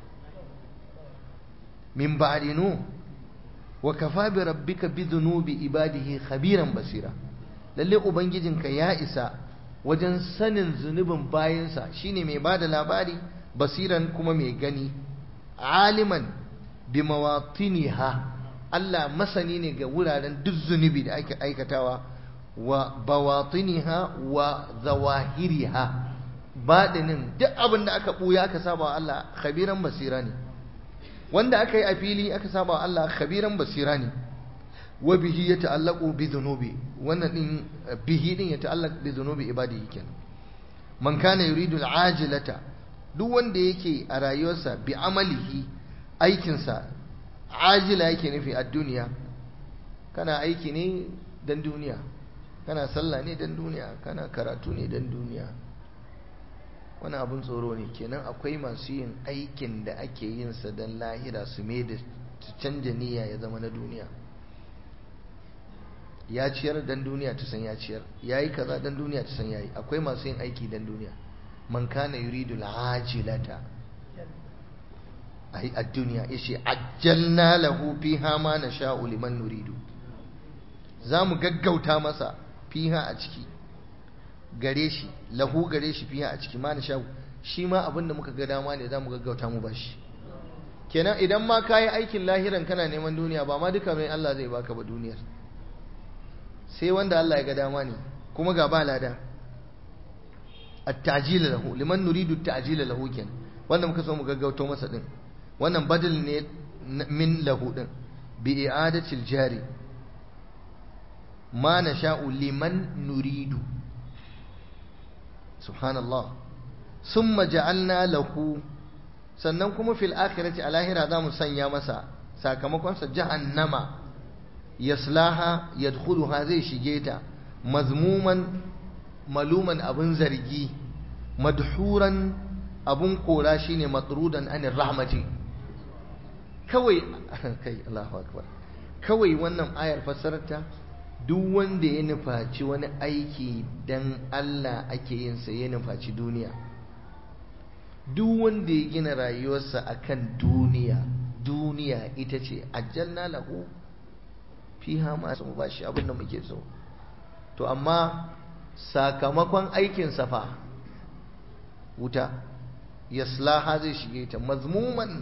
min ba'di nuh wa kafa bi rabbika bi dhunubi ibadihi khabiran basira lalle ubangijinka ya isa wajen sanin zunubin bayansa shine mai bada labari basiran kuma mai gani aliman bi mawatiniha Allah masani ne ga wuraren duk zunubi da ake aikatawa wa bawatiniha wa zawahiriha baɗinin duk abin da aka ɓuya aka saba wa Allah khabiran basira ne wanda aka yi a fili aka saba wa Allah khabiran basira ne wa bihi ya ta'allaqu bi dhunubi wannan din bihi din ya ta'allaq bi dhunubi ibadihi kenan man kana yuridu al-ajilata duk wanda yake a rayuwarsa bi amalihi aikinsa ajila yake nufi a duniya kana aiki ne dan duniya kana sallah ne dan duniya kana karatu ne dan duniya wani abun tsoro ne kenan akwai masu yin aikin da ake yin sa dan lahira su mai da su canja niyya ya zama na duniya ya ciyar dan duniya ta san ya ciyar yayi kaza dan duniya ta san yayi akwai masu yin aiki dan duniya man kana yuridu al-ajilata ai ad-dunya yace ajjalna lahu fiha ma nasha'u liman nuridu zamu gaggauta masa fiha a ciki gare shi lahu gare shi fiha a ciki ma nasha'u shi ma abinda muka ga dama ne zamu gaggauta mu bashi kenan idan ma kayi aikin lahiran kana neman duniya ba ma duka mai Allah zai baka ba duniyar sai wanda Allah ya ga dama ne kuma ga ba lada at-ta'jil lahu liman nuridu at-ta'jil lahu kenan wanda muka so mu gaggauto masa din wannan badal ne min lahu din bi i'adati al-jari ma nasha'u liman nuridu subhanallah summa ja'alna lahu sannan kuma fil akhirati a lahira za mu sanya masa sakamakonsa jahannama yaslaha yadkhuluha zai shige ta mazmuman maluman abun zargi madhuran abun kora shine matrudan anir rahmati kawai kai Allahu akbar kawai wannan ayar fassararta duk wanda ya nufaci wani aiki dan Allah ake yin sa ya nufaci duniya duk wanda ya gina rayuwarsa akan duniya duniya ita ce ajalna lahu fiha ma sun ba shi abin da muke so to amma sakamakon aikin fa wuta yaslaha zai shige ta mazmuman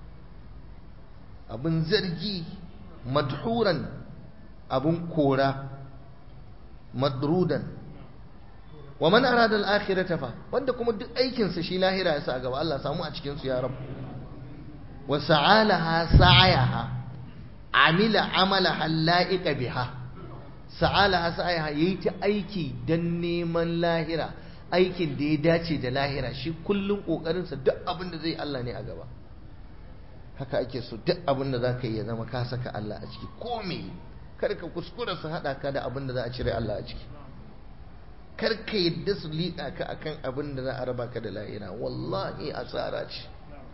abin zargi madhuran abin kora madrudan wa man arada al-akhirata fa wanda kuma duk aikin sa shi lahira ya sa gaba Allah samu a cikin su ya rabu wa sa'alaha sa'ayaha amila amalaha la'iqa biha sa'alaha sa'ayaha yayi ta aiki dan neman lahira aikin da ya dace da lahira shi kullun kokarin sa duk abin da zai Allah ne a gaba haka ake so duk abin da zaka yi ya zama ka saka Allah a ciki ko me kar ka kuskura su hada ka da abin da za a cire Allah a ciki kar ka yadda su liƙa ka akan abin da za a raba ka da lahira wallahi asara ce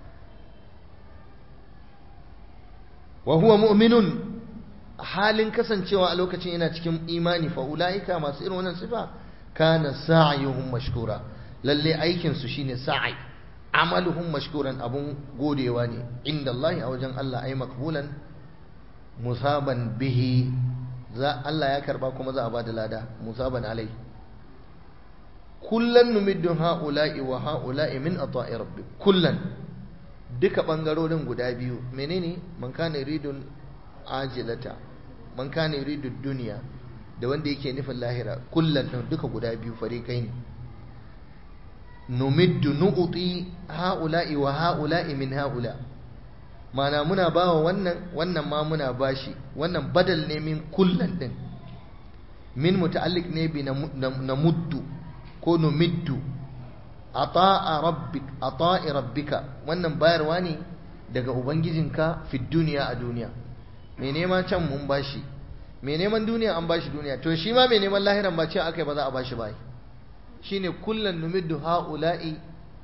wa huwa mu'minun halin kasancewa a lokacin yana cikin imani fa ulaika masu irin wannan sifa kana sa'yuhum mashkura lalle aikin su shine sa'i amaluhum mashkuran abun godewa ne inda Allah a wajen Allah ai makbulan musaban bihi za Allah ya karba kuma za a bada lada musaban alai kullan numiddu ha'ula'i wa ha'ula'i min ata'i rabbi kullan duka bangarorin guda biyu menene man kana yuridul ajilata man kana yuridud dunya da wanda yake nufin lahira kullan din duka guda biyu farikai ne numiddu nu'ti ha'ula'i wa ha'ula'i min ha'ula mana muna bawa wannan wannan ma muna bashi wannan badal ne min kullan din min muta'alliq ne bi na muddu ko numiddu ata'a rabbik ata'i rabbika wannan bayarwa ne daga ubangijinka fi duniya a duniya mai neman can mun bashi mai neman duniya an bashi duniya to shi ma mai neman lahiran ba ce akai ba za a bashi bai shine kullan numiddu haula'i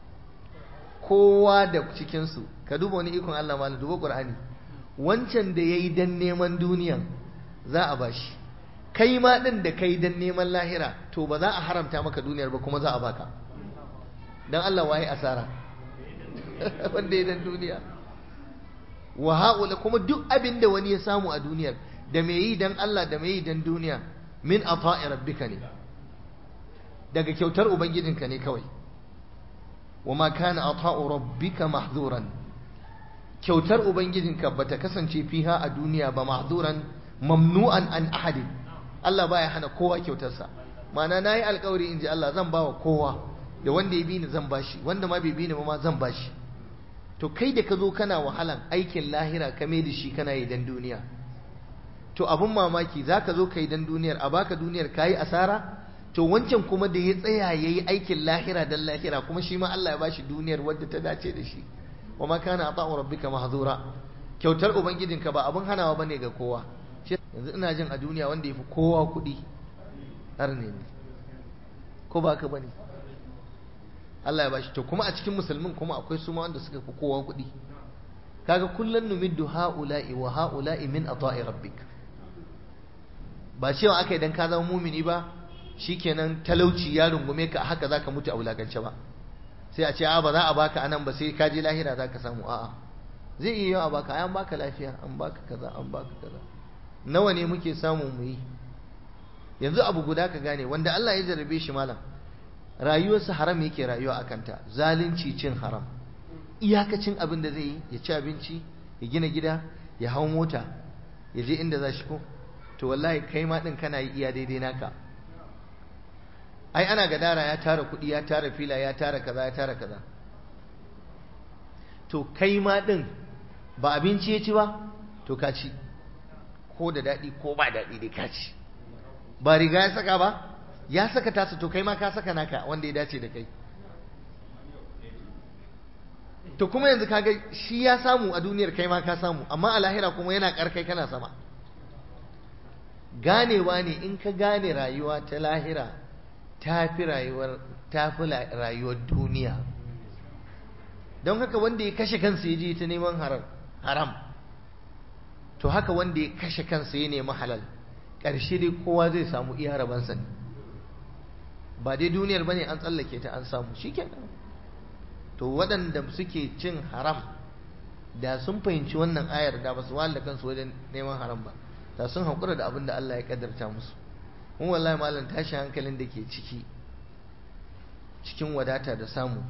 kowa da cikin su ka duba wani ikon Allah ma duba Qur'ani wancan da yayi dan neman duniyan za a bashi kai ma din da kai dan neman lahira to ba za a haramta maka duniyar ba kuma za a baka dan Allah waye asara wanda ya dan duniya wa haula kuma duk abin da wani ya samu a duniyar da me yi dan Allah da me yi dan duniya min ata'i rabbika ne daga kyautar ubangijinka ne kawai wa ma kana ata'u rabbika mahzuran kyautar ubangijinka bata kasance fiha a duniya ba mahzuran mamnu'an an ahadin Allah baya hana kowa kyautarsa ma'ana nayi alƙawari inji Allah zan bawa kowa da wanda ya bi ni zan bashi wanda ma bai bi ni ma zan bashi to kai da ka zo kana wahalan aikin lahira ka mai da shi kana yi dan duniya to abun mamaki za ka zo ka yi dan duniyar a baka duniyar ka yi asara to wancan kuma da ya tsaya ya yi aikin lahira dan lahira kuma shi ma Allah ya bashi duniyar wadda ta dace da shi wa ma kana ata'u rabbika mahzura kyautar ubangijinka ba abun hanawa bane ga kowa yanzu ina jin a duniya wanda yafi kowa kuɗi har ne ko ba ka bane Allah ya bashi to kuma a cikin musulmin kuma akwai su ma wanda suka fi kowa kuɗi kaga kullun numiddu haula'i wa haula'i min ata'i rabbik ba cewa aka idan ka zama mumini ba shikenan talauci ya rungume ka haka zaka mutu a wulakance ba sai a ce a ba za a baka anan ba sai ka je lahira zaka samu a'a zai iya yawa baka ai an baka lafiya an baka kaza an baka kaza nawa ne muke samu mu yi yanzu abu guda ka gane wanda Allah ya jarabe shi malam rayuwarsa haram yake rayuwa a kanta zalunci cin haram iyakacin abin da zai yi ya ci abinci ya gina gida ya hau mota ya je inda za shi ko to wallahi kai ma din kana yi iya daidai naka ai ana gadara ya tara kuɗi ya tara fila ya tara kaza ya tara kaza to kai ma din ba abinci ya ci ba to ka ci ko da daɗi ko ba daɗi dai ka ci ba riga ya saka ba ya saka tasa to kai ma ka saka naka wanda ya dace da kai to kuma yanzu kaga shi ya samu a duniyar kai ma ka samu amma a lahira kuma yana karkai kana sama ganewa ne in ka gane rayuwa ta lahira ta fi rayuwar ta fi rayuwar duniya don haka wanda ya kashe kansa ya je ta neman haram to haka wanda ya kashe kansa ya nemi halal ƙarshe dai kowa zai samu iya rabansa ne ba dai duniyar bane an tsallake ta an samu shikenan to waɗanda suke cin haram da sun fahimci wannan ayar da ba su wahala kansu wajen neman haram ba da sun haƙura da abin da Allah ya kaddarta musu mun wallahi malam tashi hankalin da ke ciki cikin wadata da samu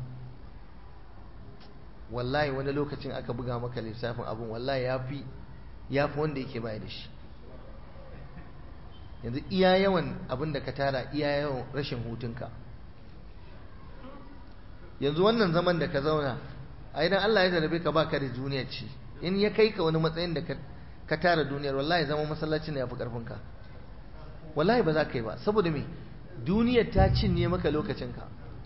wallahi wani lokacin aka buga maka lissafin abin wallahi yafi yafi wanda yake baya da shi yanzu iya yawan abin da ka tara iya yawan rashin hutunka yanzu wannan zaman da ka zauna a idan Allah ya jarabe ka baka da duniya ce in ya kai ka wani matsayin da ka tara duniyar wallahi zaman masallacin da ya fi karfinka wallahi ba za ka yi ba saboda me duniyar ta cinye maka lokacinka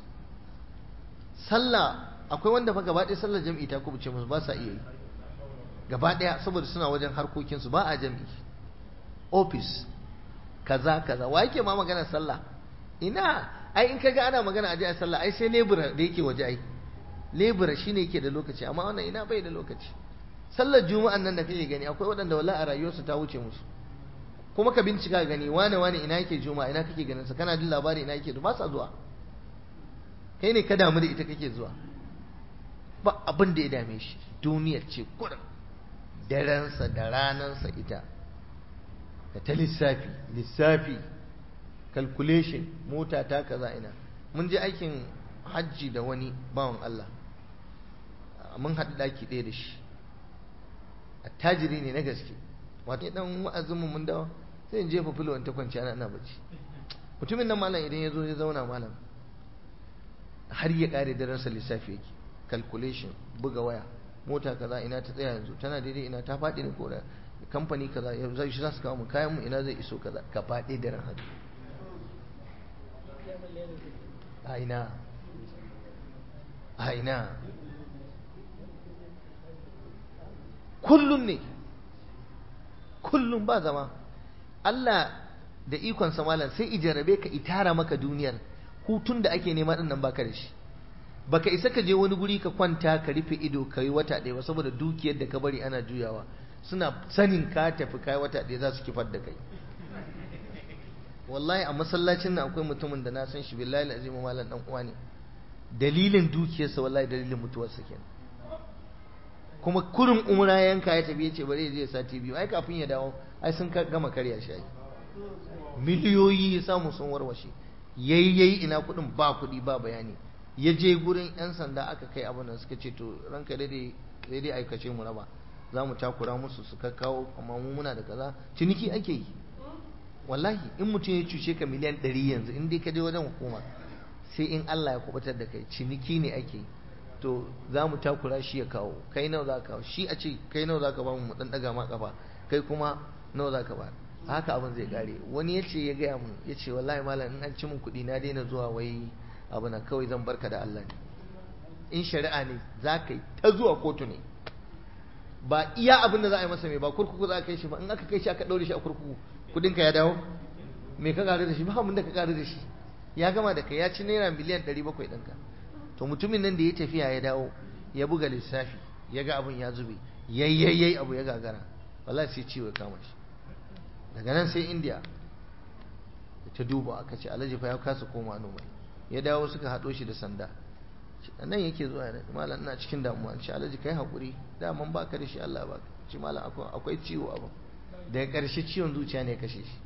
sallah akwai wanda fa gaba ɗaya sallar jam'i ta kubuce musu ba sa iya yi gaba ɗaya saboda suna wajen harkokinsu ba a jam'i office kaza kaza wa yake ma magana sallah ina ai in kaga ana magana a a sallah ai sai lebura da yake waje ai lebura shine yake da lokaci amma wannan ina bai da lokaci sallar juma'an nan da kake gani akwai waɗanda wallahi a rayuwarsu ta wuce musu kuma ka bincika gani wane wane ina yake juma'a ina kake ganin sa kana jin labari ina yake ba sa zuwa kai ne ka damu da ita kake zuwa ba abin da ya dame shi duniyar ce kurin darensa da ranansa ita da ta lissafi lissafi calculation mota ta kaza ina mun je aikin hajji da wani bawan Allah mun haɗu ɗaki ɗaya da shi attajiri ne na gaske wato dan wa'azin mu mun dawo sai in jefa filo ta kwanci ana ina bacci mutumin nan malam idan ya zo ya zauna malam har ya kare daren sa lissafi yake calculation buga waya mota kaza ina ta tsaya yanzu tana daidai ina ta faɗi ne ko da kamfani kaza yanzu shi za su kawo mu kayan mu ina zai iso kaza ka faɗi daren haka a ina a ina kullum ne kullum ba zama Allah da ikon malam sai ijarabe ka itara maka duniyar hutun da ake nema din nan baka da shi baka isa ka je wani guri ka kwanta ka rufe ido ka yi wata ɗaya ba saboda dukiyar da ka bari ana juyawa suna sanin ka tafi kai wata ɗaya za su kifar da kai wallahi a masallacin nan akwai mutumin da na san shi billahi azimu malam dan uwa ne dalilin dukiyarsa wallahi dalilin mutuwarsa kenan kuma kurin umra yanka ya tafi yace bari zai sati biyu ai kafin ya dawo ai sun gama karya shi ai miliyoyi ya samu sun warwashe yayi yayi ina kudin ba kudi ba bayani ya je gurin yan sanda aka kai abin da suka ce to ranka dai sai dai aikace mu raba za mu takura musu su kawo amma mu muna da kaza ciniki ake yi wallahi in mutum ya cuce ka miliyan ɗari yanzu in dai ka je wajen hukuma sai in Allah ya kubutar da kai ciniki ne ake yi to za mu takura shi ya kawo kai nawa za ka kawo shi a ce kai nawa za ka ba mu mu dan daga ma kafa kai kuma nawa za ka ba haka abin zai kare wani ya ce ya gaya mun ya ce wallahi malam in an ci min kuɗi na daina zuwa wai abu na kawai zan barka da Allah ne in shari'a ne za ka yi ta zuwa kotu ne ba iya abin da za a yi masa mai ba kurkuku za a kai shi ba in aka kai shi aka ɗaure shi a kurkuku kudinka ya dawo me ka ƙaru da shi ba abin da ka ƙaru da shi ya gama da kai ya ci naira miliyan ɗari bakwai ɗinka to mutumin nan da ya tafiya ya dawo ya buga lissafi ya ga abin ya zube yayyayyai abu ya gagara wallahi sai ciwo ya kama shi daga nan sai indiya ta duba aka ce alhaji fa ya kasa koma noma ya dawo suka haɗo shi da sanda nan yake zuwa ne malam ina cikin damuwa ce alhaji kai haƙuri daman baka da shi Allah baka ce malam akwai ciwo abin daga ƙarshe ciwon zuciya ne kashe shi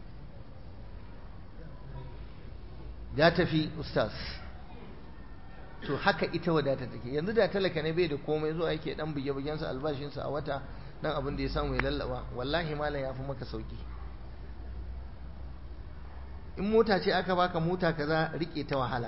ya tafi ustaz to haka ita wadata take yanzu da talaka ne bai da komai zuwa yake dan buge bugensa albashinsa a wata dan abin da ya samu ya lallaba wallahi malam ya fi maka sauki in mota ce aka baka mota kaza rike ta wahala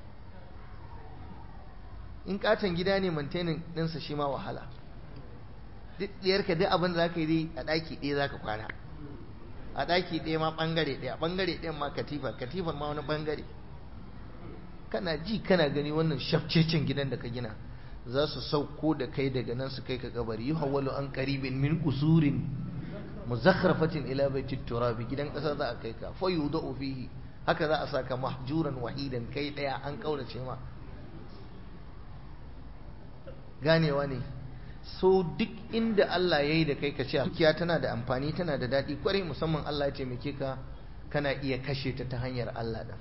in katon gida ne maintaining ɗinsa shi ma wahala duk ɗiyarka duk abin da za ka yi a ɗaki ɗaya za ka kwana a ɗaki ɗaya ma ɓangare ɗaya ɓangare ɗayan ma katifa katifar ma wani ɓangare kana ji kana gani wannan shafcecin gidan da ka gina za su sauko da kai daga nan su kai ka kabari yi hawalu an karibin min kusurin muzakharfatin ila baitit turabi gidan ƙasa za a kai ka fa yudau fihi haka za a saka mahjuran wahidan kai ɗaya an kaurace ma ganewa ne so duk inda Allah ya yi da kai ka ce dukiya tana da amfani tana da daɗi kwarai musamman Allah ya taimake ka kana iya kashe ta ta hanyar Allah ɗin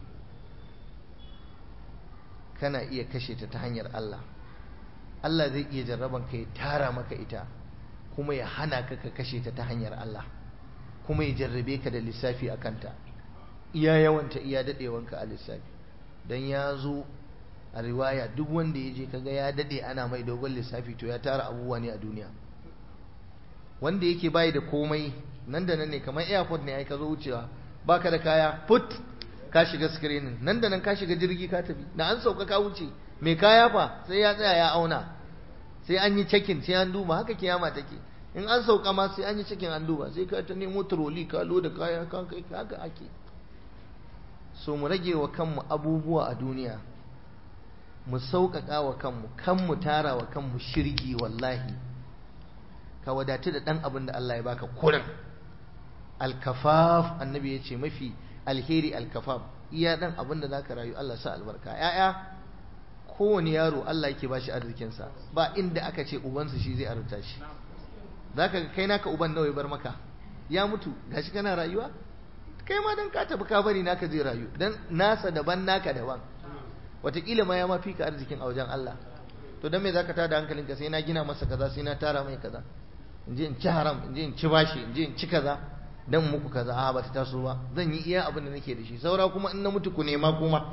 kana iya kashe ta ta hanyar Allah Allah zai iya jarraban ka ya tara maka ita kuma ya hana ka ka kashe ta ta hanyar Allah kuma ya jarrabe ka da lissafi a kanta iya yawanta iya daɗewanka a lissafi don ya zo a riwaya duk wanda ya je kaga ya dade ana mai dogon lissafi to ya tara abubuwa ne a duniya wanda yake bayi da komai nan da nan ne kamar airport ne ai ka zo wucewa baka da kaya put ka shiga screening nan da nan ka shiga jirgi ka tafi na an sauka ka wuce mai kaya fa sai ya tsaya ya auna sai an yi checking sai an duba haka kiyama take in an sauka ma sai an yi checking an duba sai ka ta nemo trolley ka loda kaya ka kai haka ake so mu rage wa kanmu abubuwa a duniya mu sauƙaƙa wa kanmu kan mu tara wa kanmu shirgi wallahi ka wadatu da ɗan abin da Allah ya baka kurin alkafaf annabi ya ce mafi alheri alkafaf iya ɗan abin da za ka rayu Allah sa albarka ‘ya'ya kowane yaro Allah yake ba shi arzikinsa ba inda aka ce ubansa shi zai arzuta shi za ka kai naka uban nawa ya bar maka ya mutu gashi kana rayuwa kai ma dan ka tafi ka bari naka zai rayu dan nasa daban naka daban wataƙila ma ya ma fi ka arzikin a wajen Allah to dan me zaka tada hankalinka sai na gina masa kaza sai na tara mai kaza in je in ci haram in je in ci bashi in je in ci kaza dan muku kaza a ba ta taso ba zan yi iya abin da nake da shi saura kuma in na mutu ku nema kuma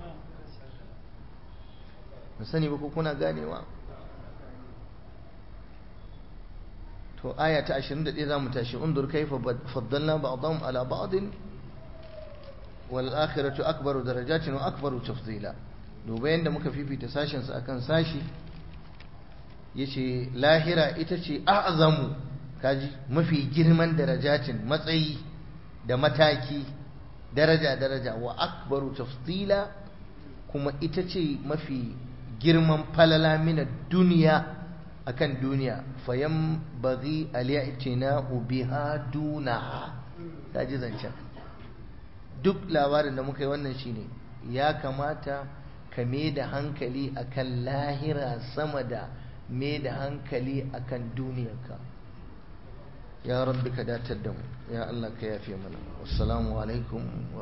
na sani ba ko kuna ganewa to aya ta 21 zamu tashi undur kaifa faddalna ba'dahum ala ba'din wal akhiratu akbaru darajatin wa akbaru tafdila duba yanda muka fifita sashin su akan sashi yace lahira ita ce a'zamu kaji mafi girman darajatin matsayi da mataki daraja daraja wa akbaru tafdila kuma ita ce mafi girman falala mina duniya akan duniya fayan bazi al'i'tina'u biha duna ta ji zancen duk labarin da muka yi wannan shine ya kamata ka me da hankali akan lahira sama da me da hankali akan duniyarka ya rabbi ka datar da mu ya Allah ka yafe mana wassalamu alaikum